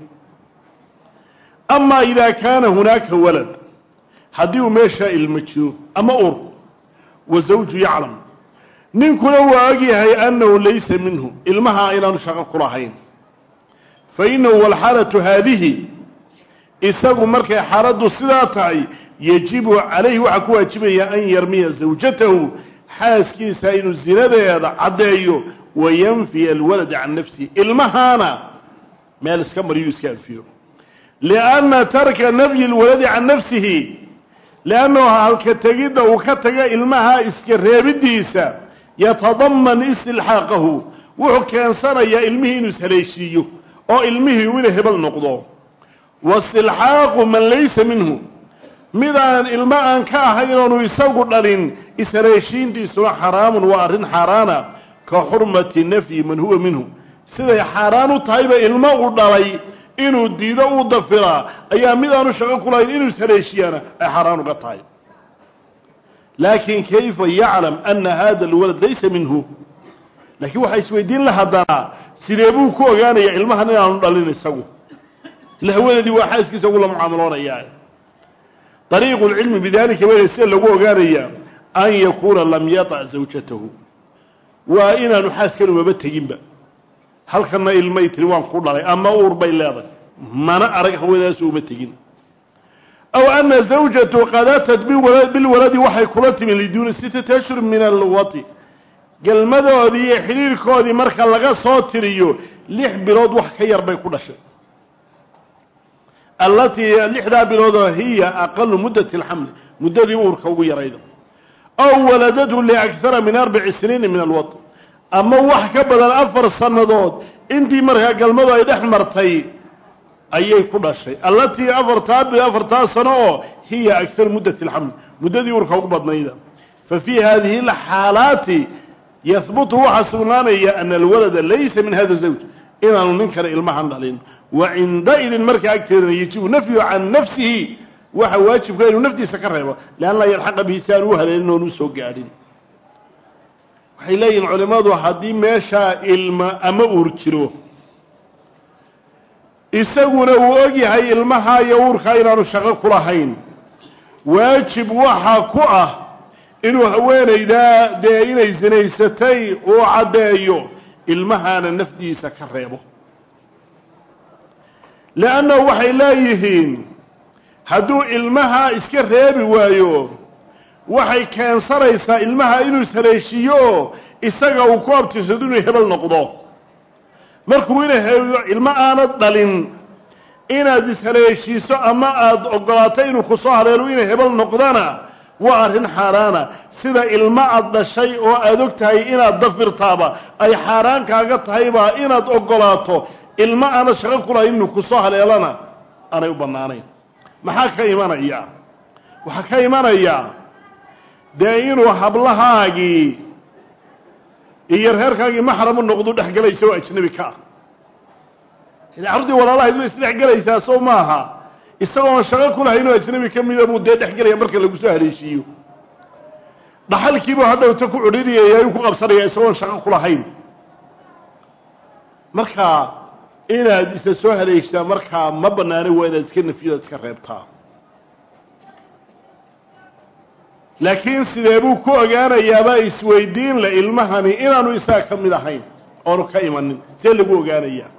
amaa idaa kaana hunaaka walad haddii uu meeshaa ilmo jiro ama ur wa zawju yaclam ninkuna waa ogyahay annahu laysa minhu ilmaha inaanu shaqo ku lahayn fa innahu walxaalatu haadihi isagu markay xaaladdu sidaa tahay yajibu calayhi waxaa ku waajibaya an yarmiya zawjatahu xaaskiisa inuu zinadeeda caddeeyo wayanfiya alwalada can nafsihi ilmahaana meel iska mariyuu iska anfiyo lianna tarka nafyi lwaladi can nafsihi liannahu halka tegidda uu ka taga ilmaha iska reebiddiisa yatadaman istilxaaqahu wuxuu keensanayaa ilmihii inuu ishaleeshiiyo oo ilmihii ina hebel noqdo waistilxaaqu man laysa minhu midaan ilmo aan ka ahayn oonu isagu dhalin ishaleeshiintiisuna xaraamun waa arrin xaaraana ka xurmati nafyi man huwa minhu siday xaaraan u tahayba ilmo uu dhalay inuu diido uu dafiraa ayaa midaanu shaqo ku lahayn inuu ishaleeshiyaana ay xaaraan uga tahay laakiin kayfa yaclam ana hada alwalad laysa minhu laakiin waxaa isweydiin la haddana sidee buu ku ogaanayaa ilmahan inaanu dhalin isagu ila haweenaydii waa xaaskiisa ugu la mucaamaloonaya dariiqu lcilmi bidalika weyna sida lagu ogaanayaa an yakuuna lam yatac zawjatahu waa inaanu xaaskan umaba teginba halkanna ilmay tiri waan ku dhalay ama uur bay leedahay mana arag haweenaasu uma tegin aw ana zawjatu qad atat bilwaladi waxay kula timi liduuni sittati ashhur min alwati galmadoodii iyo xidhiirkoodii marka laga soo tiriyo lix bilood wax ka yar bay ku dhashay allatii lixdaa biloodoo hiya aqalu muddati alxamli muddadii uurka ugu yarayda aw waladadhu liakhara min arbaci siniina min alwat ama wax ka badan afar sannadood intii markaa galmadu ay dhex martay ayay ku dhashay allatii afartaa afartaa sano oo hiya akar muddati alxamli muddadii uurka ugu badnayda fa fii hadihi alxaalaati yahbutu waxaa sugnaanaya ana alwalada laysa min hada zawj inaanu nin kale ilmahan dhalin wa cindaidin markaa agteedana yajibu nafyu can nafsihi waxa waajibka inuu naftiisa ka reebo lian laa yalxaqa bihi si aan u haleelin oon u soo gaadhin waxay leeyihin culimmadu haddii meeshaa ilma ama uur jiro isaguna uu og yahay ilmaha iyo uurkaa inaanu shaqo ku lahayn waajib waxa ku ah inuu haweenaydaa dee inay sinaysatay uu caddeeyo ilmahaana nafdiisa ka reebo leannahu waxay leeyihiin hadduu ilmaha iska reebi waayo waxay keensanaysaa ilmaha inuu ishaleeshiiyo oo isaga uu ku abtirsado inuu hebel noqdo markuu ina ilmo aanad dhalin inaad ishaleeshiiso ama aada ogolaato inuu kusoo haleelo ina hebel noqdana waa arrin xaaraana sida ilmo aad dhashay oo aada og tahay inaad dafirtaaba ay xaaraan kaaga tahaybaa inaad ogolaato ilmo aanad shaqo kulahayn inuu kusoo haleelana aanay u bannaanayn maxaa ka imanaya waxaa ka imanaya dee inuu hablahaagii iyo reerkaagii maxramu noqdu dhexgelaysa oo ajnabi ka ah carruurtii walaalahayd way isdhexgelaysaa soo maaha isagoon shaqo ku lahayn oo ajnabi ka mida buu dee dhexgelaya marka lagu soo haleeshiiyo dhaxalkiibuu hadhowta ku cudhinayaya u ku qabsanaya isagoon shaqo ku lahayn marka inaad isa soo haleeshaa markaa ma bannaana waa inaad iska nafyadaad iska reebtaa laakiin sidee buu ku ogaanayaabaa isweydiin le ilmahani inaanu isaga ka mid ahayn oonu ka imanin see lagu ogaanayaa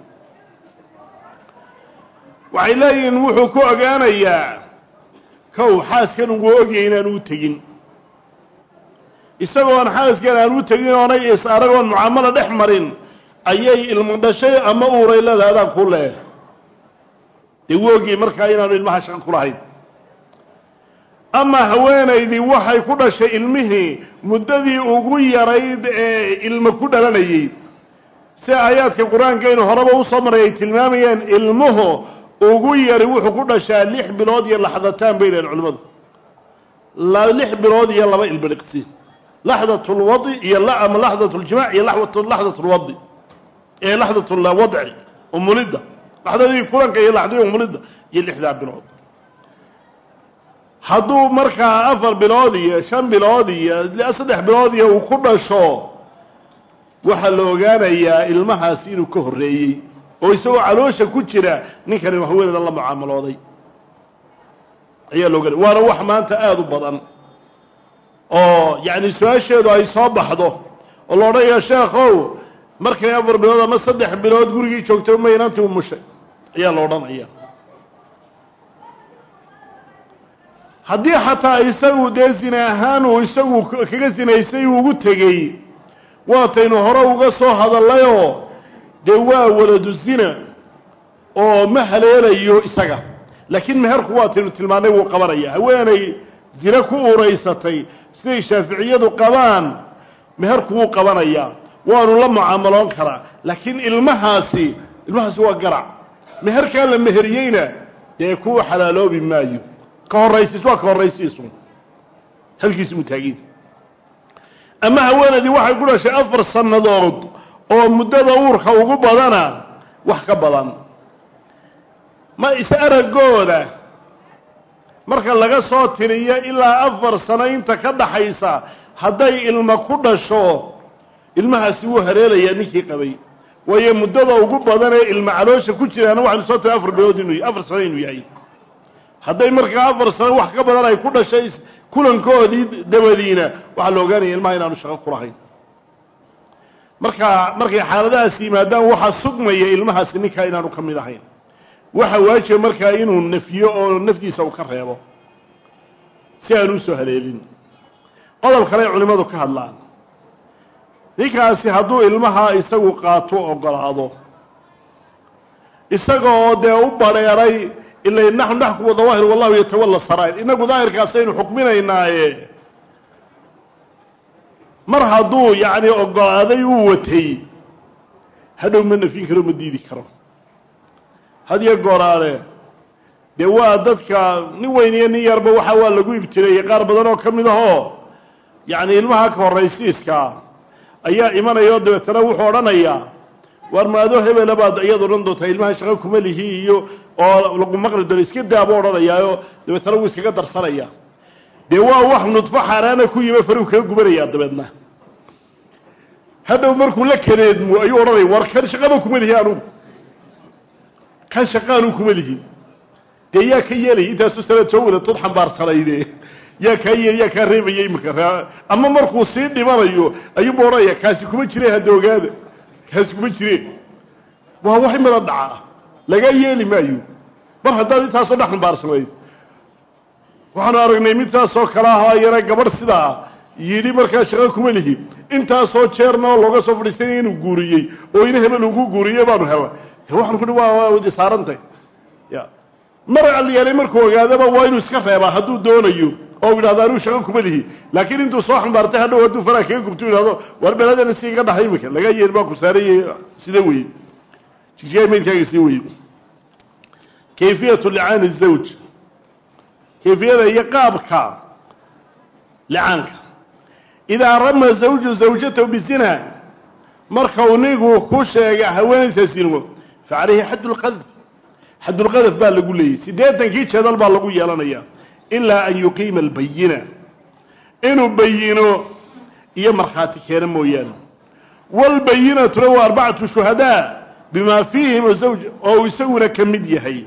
waxay leeyihiin wuxuu ku ogaanayaa kow xaaskan ugu ogyahay inaanu u tegin isagoon xaaskan aan u tegin oonay is aragoon mucaamalo dhex marin ayay ilmo dhashay ama uuray leedahay adaan ku leeh dee wuu ogyay markaa inaanu ilmaha shaqo ku lahayn ama haweenaydii waxay ku dhashay ilmihii muddadii ugu yarayd ee ilmo ku dhalanayey si aayaadka qur-aankaynu horeba usoo maray ay tilmaamayeen ilmuhu ugu yari wuxuu ku dhashaa lix bilood iyo laxdataan bay dhaheen culimmadu lix bilood iyo laba ilbiriqsi laxdat lwadi iyo ama laxdat ljimac iyo laxdat lwadi ee laxdat lwadci umulidda laxdadii kulanka iyo laxdadii umulidda iyo lixdaa bilood hadduu markaa afar bilood iyo shan bilood iyo saddex bilood iyo uu ku dhasho waxaa la ogaanayaa ilmahaasi inuu ka horreeyey oo isagoo caloosha ku jira ninkani haweeneedan la mucaamalooday ayaa la ogaanaya waana wax maanta aada u badan oo yacni su-aasheedu ay soo baxdo oo la odhanaya sheekhow markay afar bilood ama saddex bilood gurigii joogto ma inantii u mushay ayaa la odhanaya haddii xataa isagu dee zina ahaan uu isagu kaga sinaysay uu ugu tegey waataynu hore uga soo hadallayoo dee waa waladu zina oo ma haleelayo isaga laakiin meherku waataynu tilmaannay wuu qabanaya haweenay zine ku uraysatay siday shaaficiyadu qabaan meherku wuu qabanayaa waanu la mucaamaloon karaa laakiin ilmahaasi ilmahaasi waa garac meherkaa la meheriyeyna dee kuu xalaaloobi maayo ka horraysiis waa ka horraysiisu halkiisu mutaagiin ama haweenaydii waxay ku dhashay afar sannadood oo muddada uurka ugu badana wax ka badan ma is aragooda marka laga soo tiriyo ilaa afar sano inta ka dhaxaysa hadday ilma ku dhasho ilmahaasi wuu hareelayaa ninkii qabay waayo muddada ugu badan ee ilma caloosha ku jiraana waxaynu soo tiri afar bilood inuu afar sano inuu yahay hadday markaa afar sano wax ka badan ay ku dhashay kulankoodii dabadiina waxaa la ogaanaya ilmaha inaanu shaqo ku lahayn markaa markay xaaladahaas yimaadaan waxaa sugmaya ilmahaasi ninkaa inaanu ka mid ahayn waxa waajiba markaa inuu nafyo oo naftiisa uu ka reebo si aanu usoo haleelin qodob kale ay culimmadu ka hadlaan ninkaasi hadduu ilmaha isagu qaato ogolaado isagaoo dee u badheeray ila naxnu naxkumu dawaahir wallahu yatawalla saraa'ir inagu daahirkaasaynu xukminaynaaye mar hadduu yacni ogolaaday uu watay hadhow ma nafyin karo ma diidi karo hadiyo gooraale dee waa dadka nin weyn iyo nin yarba waxa waa lagu ibtileeyey qaar badan oo ka mid ahoo yacni ilmaha ka horraysiiska ayaa imanaya oo dabeetana wuxuu odhanayaa waar maado hebela baad iyad odhan doontaa ilmaha shaqo kuma lihi iyo oo lagu maqli doono iska daabuu odhanayaayo dabeetana wuu iskaga darsanaya dee waa wax nudfo xaaraana ku yime faruu kaga gubanayaa dabeedna hadhow markuu la kadeedmo ayuu odhanaya war kan shaqaba kuma lihi anugu kan shaqaanu kuma lihin dee yaa ka yeelaya intaasu sanaad soo wadatood xambaarsanayde yaa kaa yeeli yaa kaa reebaya imika ama markuu sii dhimanayo ayuuba odhanaya kaasi kuma jire hadda ogaada kaasi kuma jireen waa wax imada dhaca laga yeeli maayo mar haddaad intaasoo dhex xambaarsanayd waxaanu aragnay mid saasoo kale ah ayana gabadh sidaa yidhi markaa shaqo kuma lihi intaasoo jeerna oo looga soo fadhiisanaya inuu guuriyey oo ina hebel ugu guuriye baanu hela waxaan ku waa wadi saarantay ya mar alyeelay markuu ogaadaba waa inuu iska reebaa hadduu doonayo oo yidhahdo anuu shaqo kuma lihi laakiin intuu soo xambaartay hadhow hadduu faraa kaga gubto yidhahdo war beladana si iga dhaxay imika laga yeeli baa ku saarayey sida weye jijiyaay maydkaaga sii weye kayfiyatu licaani zawj kayfiyada iyo qaabka licaanka idaa rama zawju zawjatahu bizina marka uu nigu ku sheega haweenaysa sinimo fa calayhi xadd lqadf xaddulqadaf baa lagu leeyay siddeetankii jeedal baa lagu yeelanaya ilaa an yuqiima albayina inuu bayino iyo markhaati keeno mooyaane waalbayinatuna waa arbacatu shuhadaa bimaa fiihim zawj oo uu isaguna ka mid yahay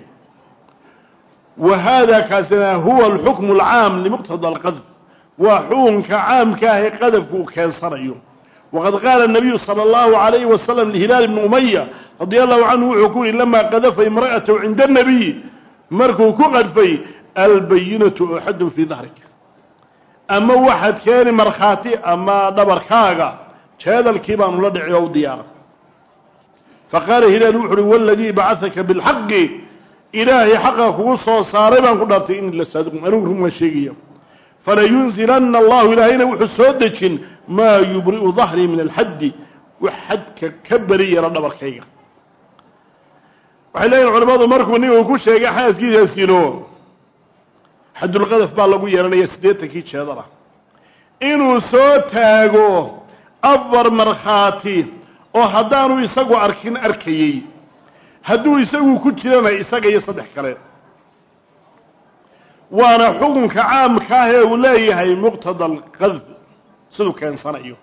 wa haada kaasina huwa alxukmu alcaam limuqtada alqadf waa xukunka caamka ah ee qadafku uu keensanayo waqad qaala nabiyu sala allahu alayhi wasalam lihilaal ibni umaya radia allahu canhu wuxuu ku yihi lamaa qadafa imra'atahu cinda anabiy markuu ku qadfay albayinatu axadun fii dahrik ama waxaad keeni markhaati ama dhabarkaaga jeedalkii baanu la dhici oo u diyaara faqaala hilaal wuxu uhi waladii bacasaka bilxaqi ilaahay xaqa kugu soo saaray baan ku dhaartay in la saadiqun anigu run waan sheegaya falayunzilana allahu ilaahayna wuxuu soo dejin maa yubri'u dahrii min alxaddi wax xadka ka beri yara dhabarkayga waxay leeyihin culamadu markuu ningu ku sheegay xaaskiisa sino xadulqadaf baa lagu yeelanaya siddeetankii jeedala inuu soo taago afar markhaati oo haddaanu isagu arkin arkayey hadduu isagu ku jirana isaga iyo saddex kale waana xukunka caamka ah ee uu leeyahay muqtada alqadf siduu keensanayo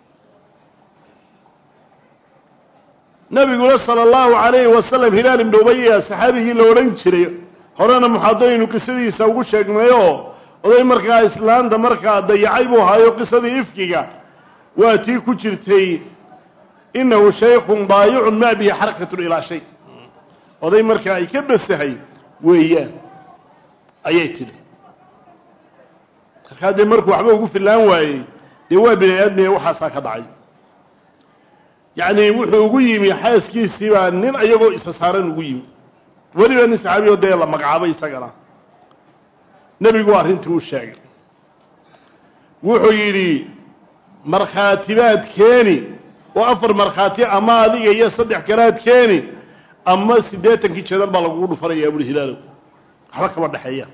nabiguna sala allahu calayhi wasalam hilaal ibnu ubaya saxaabigii la odhan jiray horena muxaadaraynu qisadiisa ugu sheegnayoo oday markaa islaanta markaa dayacay buu ahaayo qisadii ifkiga waa tii ku jirtay inahu shaykun daayicun maa bihi xarakatun ilaa shay oday markaa ay ka basahay weeyaan ayay tidhi markaa dee markuu waxba ugu fillaan waayey dee waa bini aadmiya waxaasaa ka dhacay yacni wuxuu ugu yimi xaaskiisii baa nin ayagoo isa saaran ugu yimi weliba nin saxaabiyo dee la magacaabay isagana nebigu arrintii u sheegay wuxuu yidhi markhaatibaad keeni oo afar markhaati ama adiga iyo saddex kalaad keeni ama siddeetankii jeedal baa lagugu dhufanayaa buhi hilaalow waxba kama dhexeeya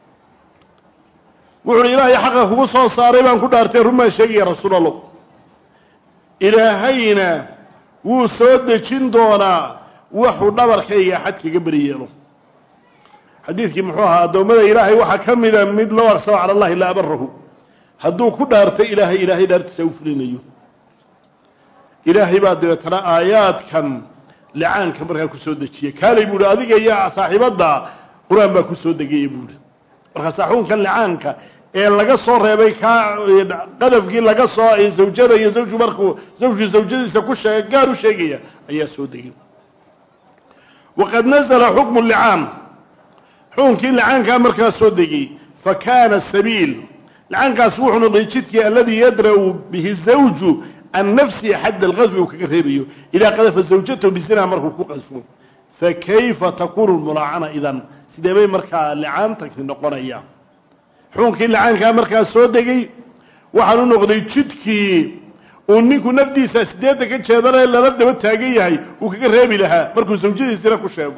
wuxu uhi ilaahay xaqa kugu soo saaray baan ku dhaartay run baan sheegaya rasuul allah ilaahayna wuu soo dejin doonaa waxuu dhabarkayga xad kaga beri yeelo xadiidkii muxuu ahaa addoommada ilaahay waxaa ka mida mid low arsaba cala allahi la abarahu hadduu ku dhaartay ilaahay ilaahay dhaartiisa u fulinayo ilaahay baa dabeetana aayaadkan licaanka markaa ku soo dejiyey kaalay buuhi adiga iyo saaxiibadda qur-aan baa ku soo degaya buuhi markaa saaxuunkan licaanka ee laga soo reebay kaa qadafkii laga soo zawjada iyo zawju markuu zawju zawjadiisa ku sheega gaar u sheegaya ayaa soo degay waqad nazla xukmu licaan xukunkii licaankaa markaa soo degay fa kaana sabiil licaankaas wuxuu noqday jidkii aladii yadra'u bihi zawju can nafsihi xadda alqaswi uu kaga reebayo idaa qadafa zawjatahu bisinaa markuu ku qaswo fakayfa takunu lmulaacana idan sidee bay markaa licaantanki noqonaya xukunkii licaankaa markaa soo degay waxaan u noqday jidkii uu ninku nafdiisa sideedda ka jeedanee lala daba taagan yahay uu kaga reebi lahaa markuu zawjadiisina ku sheego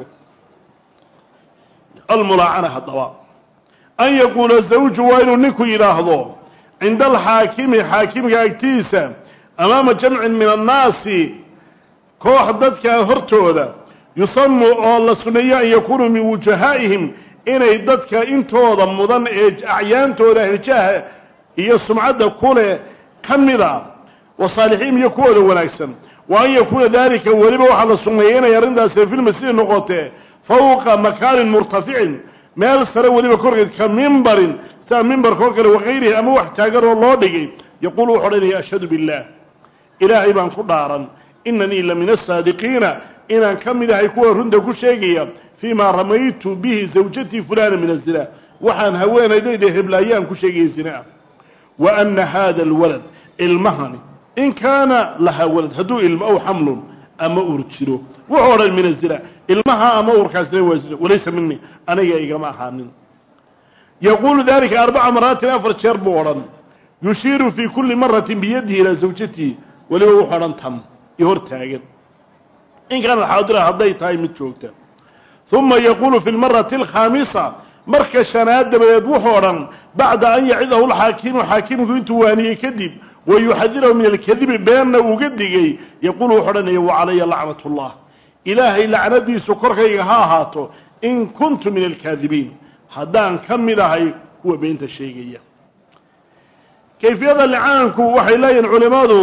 almulaacana haddaba an yaquula zawju waa inuu ninku yidhaahdo cinda alxaakimi xaakimka agtiisa amaama jamcin min annaasi koox dadka hortooda yusamu oo la sunneeyo an yakunuu min wujahaa'ihim inay dadka intooda mudan ee acyaantooda hirjaha iyo sumcadda kuleh ka mida wa saalixiin iyo kuwooda wanaagsan wa an yakuuna daalika weliba waxaa la sunneeyay inay arrintaasi filmasjidi noqotee fawqa makaanin murtaficin meel sare weliba korgeed ka mimbarin sida mimbarka oo kale wakayrihi ama wax taagan oo loo dhigay yaquulu wuxu odhanaya ashhadu billaah ilaahay baan ku dhaaran inanii la min asaadiqiina inaan ka mid ahay kuwa runta ku sheegaya fii ma ramaytu bihi zawjatii fulana min azina waxaan haweenaydayda heblaayaan ku sheegaya zinaa wa ana hada alwalad ilmahani in kaana lahaa walad hadduu ilmo aw xamlun ama uur jiro wuxuu odhan min azina ilmaha ama uurkaasina waa zina walaysa mini aniga igama ahaanin yaquulu dalika arbaca maraatin afar jeer buu odhan yushiiru fii kuli maratin biyadihi ilaa zawjatihi weliba wuxuu odhan tan iyo hor taagan in kaana xaadira hadday tahay mid joogta uma yaquulu fi lmarati alkhaamisa marka shanaad dabadeed wuxuu odhan bacda an yacidahu lxaakimu xaakimku intuu waaniyey kadib wa yuxadirahu min alkadibi beenna uga digay yaquulu wuxuu odhanaya wacalaya lacnat llah ilaahay lacnadiisu korkayga ha ahaato in kuntu min alkaadibiin haddaan ka mid ahay kuwa beenta sheegaya kayfiyada licaanku waxay leeyihin culimmadu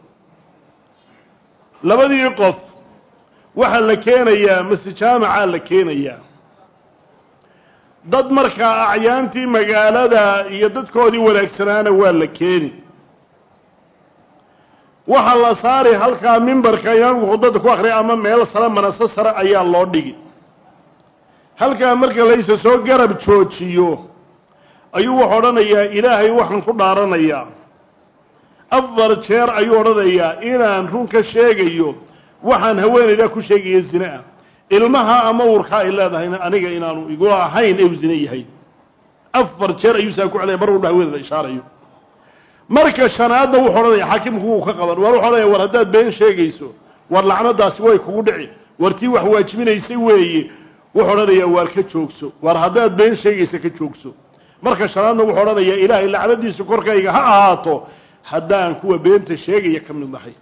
labadii qof waxaa la keenayaa masjid jaamacaa la keenayaa dad markaa acyaantii magaalada iyo dadkoodii wanaagsanaana waa la keeni waxaa la saari halkaa mimbarka imaamku khudbadda ku akriya ama meel sare manaso sare ayaa loo dhigi halkaa marka laysa soo garab joojiyo ayuu wuxuu odhanayaa ilaahay waxaan ku dhaaranayaa afar jeer ayuu odhanayaa inaan run ka sheegayo waxaan haweenaydaa ku sheegaya zine ah ilmaha ama uurkaa ay leedahayna aniga inaanu igu ahayn ee u zine yahay afar jeer ayuu saa ku celaya mar walba haweenayda ishaarayo marka shanaadna wuxuu odhanaya xaakimku wuu ka qaban war wuxu odhanaya war haddaad been sheegayso war lacnadaasi way kugu dhici war tii wax waajibinaysay weeye wuxuu odhanayaa waar ka joogso war haddaad been sheegaysa ka joogso marka shanaadna wuxuu odhanayaa ilaahay lacnadiisu korkayga ha ahaato haddaan kuwa beenta sheegaya ka mid nahay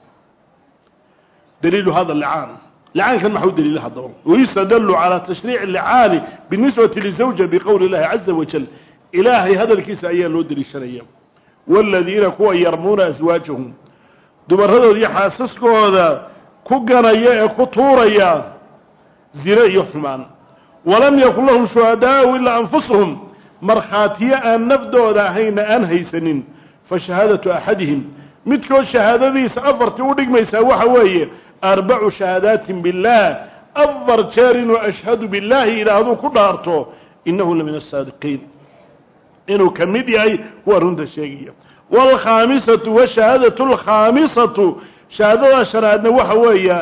daliilu hada licaan licaankan maxau daliila haddaba wayustadallu calaa tashriici licaani binisbati lizawja biqowli illahi caza wajal ilaahay hadalkiisa ayaa loo deliishanaya waaladiina kuwa yarmuuna aswaajahum dumaradooda iyo xaasaskooda ku ganaya ee ku tuuraya zine iyo xumaan walam yakun lahum shuhadaau ilaa anfusuhum markhaatiyo aan nafdooda ahayna aan haysanin fa shahaadatu axadihim midkood shahaadadiisa afartii u dhigmaysaa waxa weeye arbacu shahaadaatin billaah afar jeer inuu ashhadu billaahi idhaahduu ku dhaarto innahu la min asaadiqiin inuu ka mid yahay kuwa runta sheegaya waalkhaamisatu washahaadatu alkhaamisatu shahaadada shanaadna waxa weeya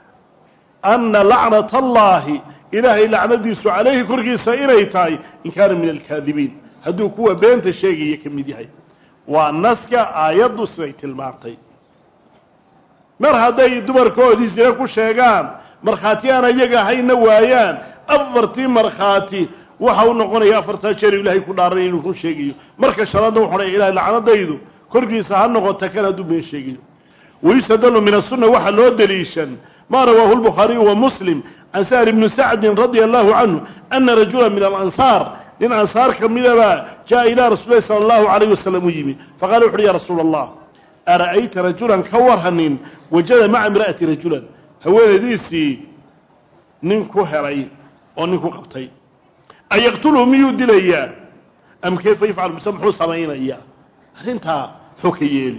ana lacnata allaahi ilaahay lacnadiisu calayhi korkiisa inay tahay in kaana min alkaadibiin hadduu kuwa beenta sheegaya ka mid yahay waa naska aayaddu siday tilmaantay mar hadday dumarkoodii sine ku sheegaan markhaati aan iyaga ahayna waayaan afartii markhaati waxa u noqonaya afartaa jeer ilaahay ku dhaaranaya inuu run sheegayo marka shanaadna wuxu odhaya ilahay lacnadaydu korkiisa ha noqota kan hadduu been sheegayo wayustadalu min asunna waxaa loo deliishan ma rawaahu lbukhaariyu wa muslim can sahl ibni sacdin radia allahu canhu ana rajula min alansaar nin ansaar ka midaba jaa ilaa rasul lahi sala allahu alayh wasalam u yimi faqala wuxu uhi ya rasuula allah ara'ayta rajulan ka warhanin wajada maca imra'ati rajulan haweenaydiisii nin ku helay oo nin ku qabtay ayaqtulhu miyuu dilayaa am kayfa yafcal mise muxuu samaynaya arrintaa muxuu ka yeeli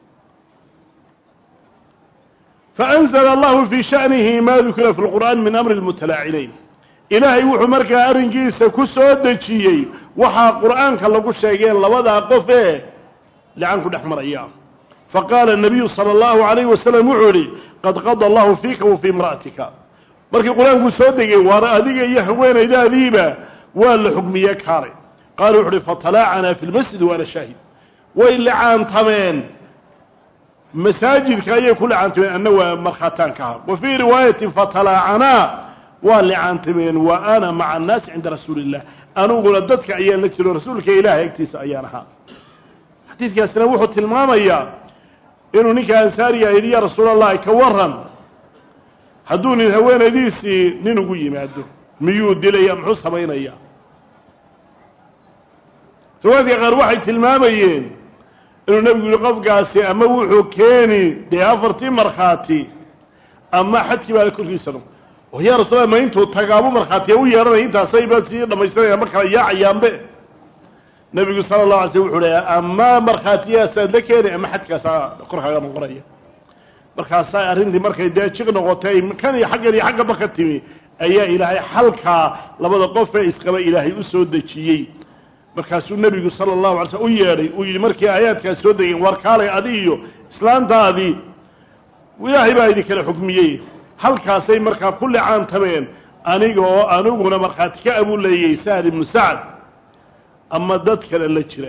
faأnzla allahu fii sha'nihi ma dukira fi lqur'an min amri lmutalaacinayn ilaahay wuxuu markaa arrinkiisa ku soo dejiyey waxaa qur'aanka lagu sheegeen labadaa qof ee lican ku dhex maraya faqaala الnabiyu salى اllahu عalayh wasalam wuxuu ihi qad qada allahu fiika wa fii imra'atika markii qur-aanku soo degay waana adiga iyo haweenaydaadiiba waa la xugmiye kaalay qaala wuxu uhi fatalaacanaa fi lmasjid waana shaahid way licaantameen masaajidka ayay ku licaantameen anna waa markhaataanka aha wa fii riwaayatin fatalaacanaa waa licaantameen wa ana maca annaasi cinda rasuuli illah aniguna dadka ayaan la jiro rasuulka ilaahay agtiisa ayaan ahaa xadiidkaasina wuxuu tilmaamayaa inuu ninka ansaariya yidhi ya rasuul allahi ka waran hadduu nin haweenaydiisii nin ugu yimaado miyuu dilaya muxuu samaynaya riwaayadka qaar waxay tilmaamayeen inuu nebigu yihi qofkaasi ama wuxuu keeni dee afartii markhaati ama xadkii baa korkiisa no oo yaa rasuul ma intuu tagaabu markhaatiya u yeehanaya intaasayba sii dhamaystiranaya ma kala yaacayaanbe nebigu sala allahu alay slm wuxuu leeya ama markhaatiyaasaad la keeni ama xadkaasaa korkaaga noqonaya markaasaa arrintii markay dee jiq noqotay kan iyo xaggan iyo xaggaba ka timi ayaa ilaahay xalkaa labada qof ee isqaba ilaahay u soo dejiyey markaasuu nebigu sala allahu alay slm u yeedhay uu yidhi markii aayaadkaas soo degeen war kaalay adi iyo islaantaadii ilaahay baa idinkala xukmiyey halkaasay markaa ku licaantameen aniga oo aniguna markhaati ka abuu leeyay sahl ibnu sacd ama dad kale la jira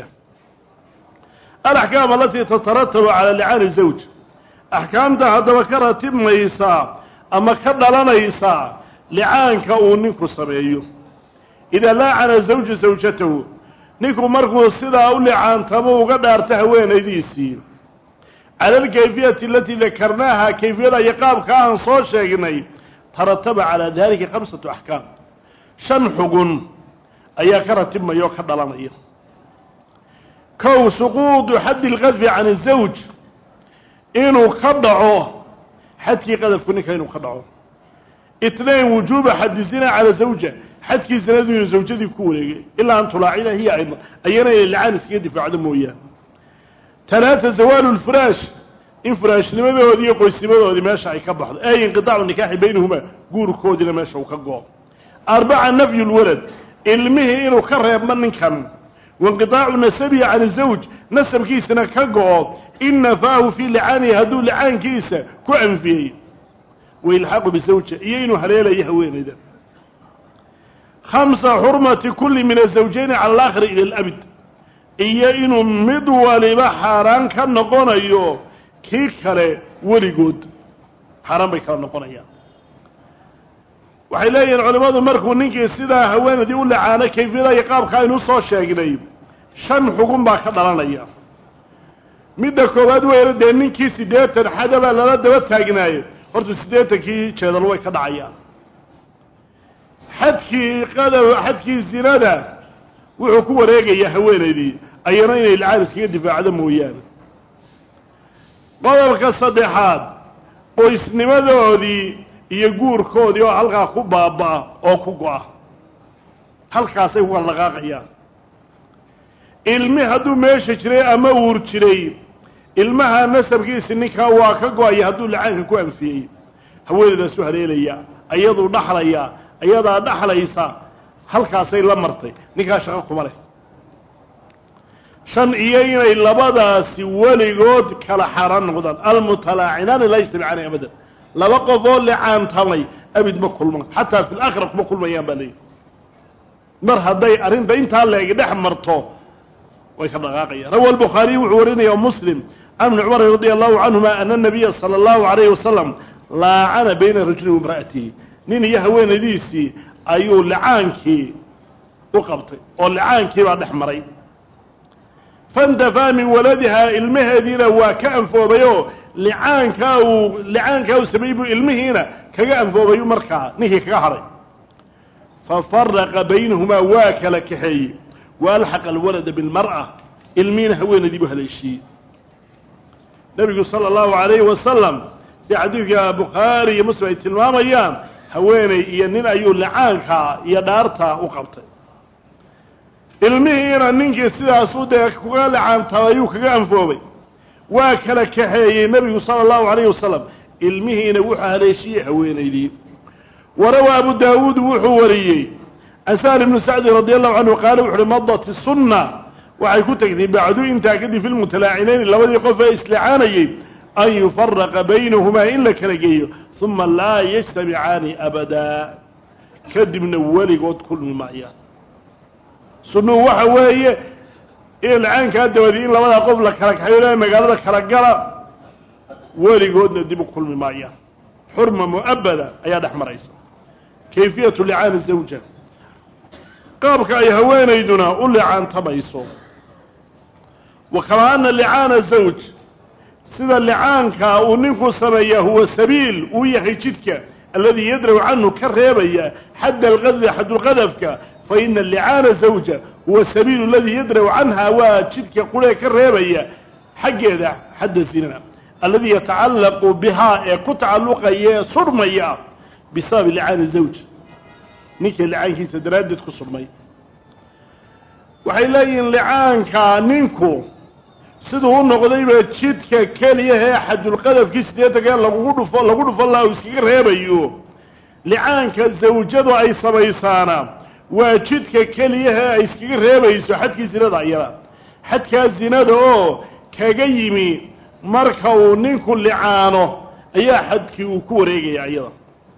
alaxkaam alatii tataratabu cala licaani zawj axkaamta haddaba ka ratibmaysaa ama ka dhalanaysaa licaanka uu ninku sameeyo idaa laacana zawju zawjatahu ninku markuu sidaa u licaantamo uga dhaarto haweenaydiisii cala alkayfiyati alatii dakarnaaha kayfiyada iyo qaabka aan soo sheegnay tarataba calaa dalika khamsatu axkaam shan xugun ayaa ka ratibmaya oo ka dhalanaya kow suquudu xaddi lqadfi can azawj inuu ka dhaco xadkii qadafku ninka inuu ka dhaco itnain wujuuba xaddi zina cala zawja xadkii zinadu inuu zawjadii ku wareegay ilaa an tulaacina hiya aydan ayana inay lacaan iskaga difaacdo mooyaane talaata zawaalu lfiraash in firaashnimadoodii iyo qoysnimadoodii meesha ay ka baxdo ay inqitaacu nikaaxi baynahuma guurkoodiina meesha uu ka go-o arbaca nafyu lwalad ilmihii inuu ka reebmo ninkan wainqitaacu nasabihi can zawj nasabkiisana ka go-o in nafaahu fii licaanihi hadduu licaankiisa ku anfiyey wailxaaqu bizawja iyo inuu haleelayo haweenayda khamsa xurmati kulli min azawjayni cala alaakhiri ila alabid iyo inuu mid waliba xaaraan ka noqonayo kii kale weligood xaaraan bay kala noqonayaan waxay leeyihiin culimmadu markuu ninkii sidaa haweenaydii u lacaano kayfiyada iyo qaabka aynu soo sheegnay shan xugun baa ka dhalanaya midda koowaad weyna dee ninkii siddeetan xadabaa lala daba taagnaaye horta siddeetankii jeedal way ka dhacayaan xadkii qadab xadkii zinada wuxuu ku wareegayaa haweenaydii ayana inay lacaan iskaga difaacdo mooyaane qodobka saddexaad qoysnimadoodii iyo guurkoodii oo halkaa ku baaba-a oo ku go-a halkaasay ku kala dhaqaaqayaan ilmi hadduu meesha jiray ama uur jiray ilmaha nasabkiisi ninkaa waa ka go-aya hadduu lacaanka ku anfiyey haweenaydaasu haleelaya ayaduu dhaxlaya ayadaa dhaxlaysa halkaasay la martay ninkaa shaqo kuma leh shan iyo inay labadaasi weligood kala xaaraan noqdaan almutalaacinaani laa yajtamicaani abadan laba qof oo licaantamay abid ma kulmaan xataa fi laakhira kuma kulmayaan baa leeyihi mar hadday arrinta intaa leegi dhex marto way ka dhaqaaqayaan rawa albukhaariy wuxuu warinaya muslim can ibni cumar radia allahu canhuma ana nabiya sala allahu alayhi wasalam laacana bayna rajuli wa imra'atihi nin iyo haweenaydiisii ayuu licaankii u qabtay oo licaankii baa dhex maray fandafaa min waladihaa ilmaheediina waa ka anfoobayoo licaankaa uu licaankaa uu sameeyey buu ilmihiina kaga anfoobayu markaa ninkii kaga hadhay fafaraqa baynahumaa waa kala kaxeeyey wa alxaqa alwalada bilmar'a ilmihiina haweenaydii buu haleeshiiyey nebigu sala allahu alayhi wasalam sida xadiidka bukhaari iyo muslim ay tilmaamayaan haweeney iyo nin ayuu licaankaa iyo dhaartaa u qabtay ilmihiina ninkii sidaasuu dee kuga lacaantabayuu kaga anfoobay waa kala kaxeeyey nebigu sala allahu calayhi wasalam ilmihiina wuxuu haleeshiyey haweenaydii warawaa abu daawuud wuxuu wariyey can sahal ibnu sacdi radi allahu canhu qaala wuxu uhi madat sunna waxay ku tegtay bacdu intaa kadib fi lmutalaacinayni labadii qof ee islacaanayey an yufaraqa baynahumaa in la kala geeyo uma laa yajtamicaani abadaa kadibna weligood kulmi maayaan sunnuhu waxa weeye ilcaankaa dabadii in labadaa qof la kala kaxayo magaalada kala gala weligoodna dib u kulmi maayaan xurma mu'abada ayaa dhex maraysa kayfiyatu licaani zawja qaabka ay haweenayduna u licaantamayso wa kamaa ana licaana zawj sida licaanka uu ninku sameeyaa huwa sabiil uu yahay jidka alladii yadraw canhu ka reebaya xadda alqadfi xadulqadafka fa ina licaana zawja huwa sabiilu aladii yadraw canha waa jidka quree ka reebaya xaggeeda xadda zinana alladii yatacallaqu bihaa ee ku tacalluqaya ee surmaya bisababi licaani zawj ninka licaankiisa daraaddeed ku surmay waxay leeyihiin licaanka ninku siduu u noqdayba jidka keliyahee xadulqadafkii siddeetanka lagugu dhufo lagu dhufo laha uu iskaga reebayo licaanka zawjadu ay samaysaana waa jidka keliyahee ay iskaga reebayso xadkii zinada ayada xadkaa zinada oo kaga yimi marka uu ninku licaano ayaa xadkii uu ku wareegaya ayada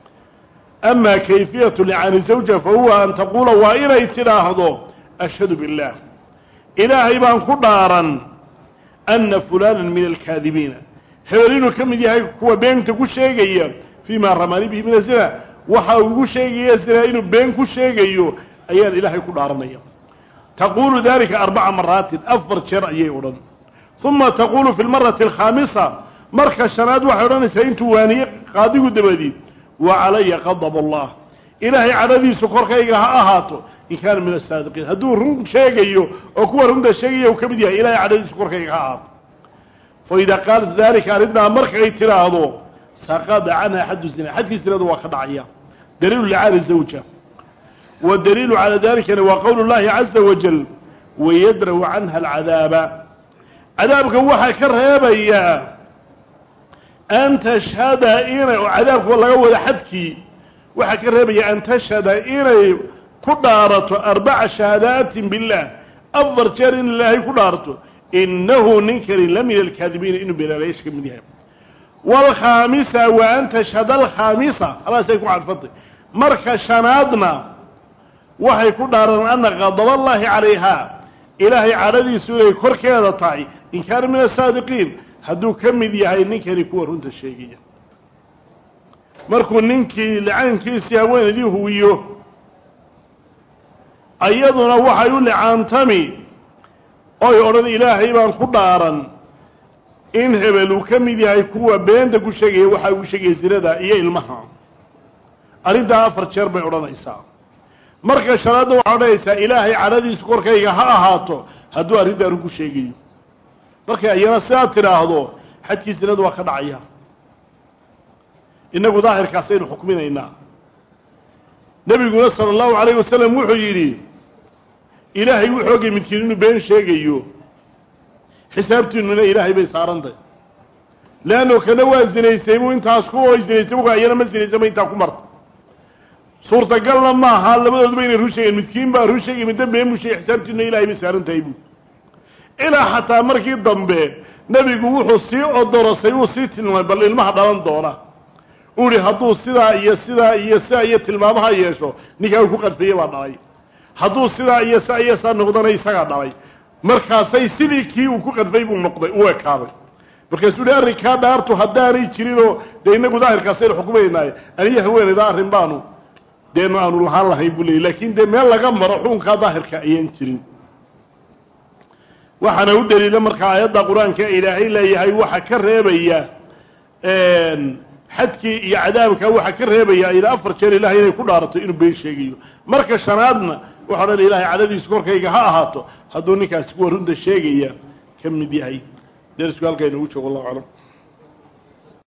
ama kayfiyatu licaani zawja fa huwa an taquula waa inay tidhaahdo ashhadu biاllah ilaahay baan ku dhaaran ana fulana min alkaadibiina hebel inuu ka mid yahay kuwa beenta ku sheegaya fii ma ramani bihi min azina waxa uu igu sheegaya zina inuu been ku sheegayo ayaan ilaahay ku dhaaranaya taquulu dalika arbaca maraatin afar jeer ayay odhan uma taquulu fi lmarati alkhaamisa marka shanaad waxay odhanaysaa intuu waaniye qaadigu dabadi wa calaya qadab allah ilaahay cadhadiisu korkayga ha ahaato in kaana min asaadiqiin hadduu run sheegayo oo kuwa runta sheegaya uu ka mid yahay ilahay cadhadiisu korkayga ha ahaato fa idaa qaalat dalika arrintaa markay tidhaahdo saqada canha xaddu zina xadkii zinada waa ka dhacaya daliilu licaani zawja wa daliilu calaa dalikana waa qowlu llahi caza wajal wayadraw canha alcadaaba cadaabkan waxaa ka reebayaa an tashhada inay oo cadaabka laga wada xadkii waxaa ka reebaya an tashhada inay ku dhaarato arbaca shahaadaatin biاllah afar jeer in ilaahay ku dhaarto inahu ninkani la min alkaadibiina inuu beenaalayaasha ka mid yahay waalkhaamisa wa an tashhada alkhaamisa halaasay ku cadfantay marka shanaadna waxay ku dhaaran ana qadab allahi calayha ilaahay cadhadiisu inay korkeeda tahay in kaana min asaadiqiin hadduu ka mid yahay ninkani kuwa runta sheegaya markuu ninkii licaankiisii haweenaydii huwiyo ayaduna waxay u licaantami oy odhan ilaahay baan ku dhaaran in hebel uu ka mid yahay kuwa beenta ku sheegaya waxaa ugu sheegaya zinada iyo ilmaha arrintaa afar jeer bay odhanaysaa marka shanaadna waxay odhanaysaa ilaahay cadhadiisu korkayga ha ahaato hadduu arrintaa run ku sheegayo markay ayana sidaad tidhaahdo xadkii zinadu waa ka dhacaya innagu daahirkaasaynu xukminaynaa nebiguna sala allahu calayh wasalam wuxuu yidhi ilaahay wuxuu ogay midkiin inuu been sheegayo xisaabtiinuna ilaahay bay saarantay leanno kana waa zinaystay buu intaas ku oo zinaystay buka ayana ma zinaysama intaa ku marta suurtagalna maaha labadooduba inay run sheegeen midkiin baa run sheegay midda been buu sheegay xisaabtiinuna ilahay bay saaran tahay buu ilaa xataa markii dambe nebigu wuxuu sii odorosay uu sii tilmaamay bal ilmaha dhalan doona uu ihi hadduu sidaa iyo sidaa iyo sidaa iyo tilmaamaha yeesho ninkaa uu ku qadfeeye baa dhalay hadduu sidaa iyo sidaa iyo sidaa noqdana isagaa dhalay markaasay sidii kii uu ku qadfay buu noqday u ekaaday markaasuu ihi arrinkaa dhaartu haddaanay jirinoo dee inagu daahirkaasaynu xukumaynaaye aniyo haweenayda arrin baanu deenu aanu lahaan lahayn buu leeyay laakiin dee meel laga maro xukunkaa daahirka ayaan jirin waxaana u daliila markaa aayadda qur-aanka ilaahay leeyahay waxa ka reebaya xadkii iyo cadaabka waxa ka reebaya ilaa afar jeer ilahay inay ku dhaarato inuu been sheegayo marka shanaadna waxa odhan ilahay cadhadiisu korkayga ha ahaato hadduu ninkaasi kuwa runta sheegaya ka mid yahay derisku halkaa inoogu joogo allahu aclam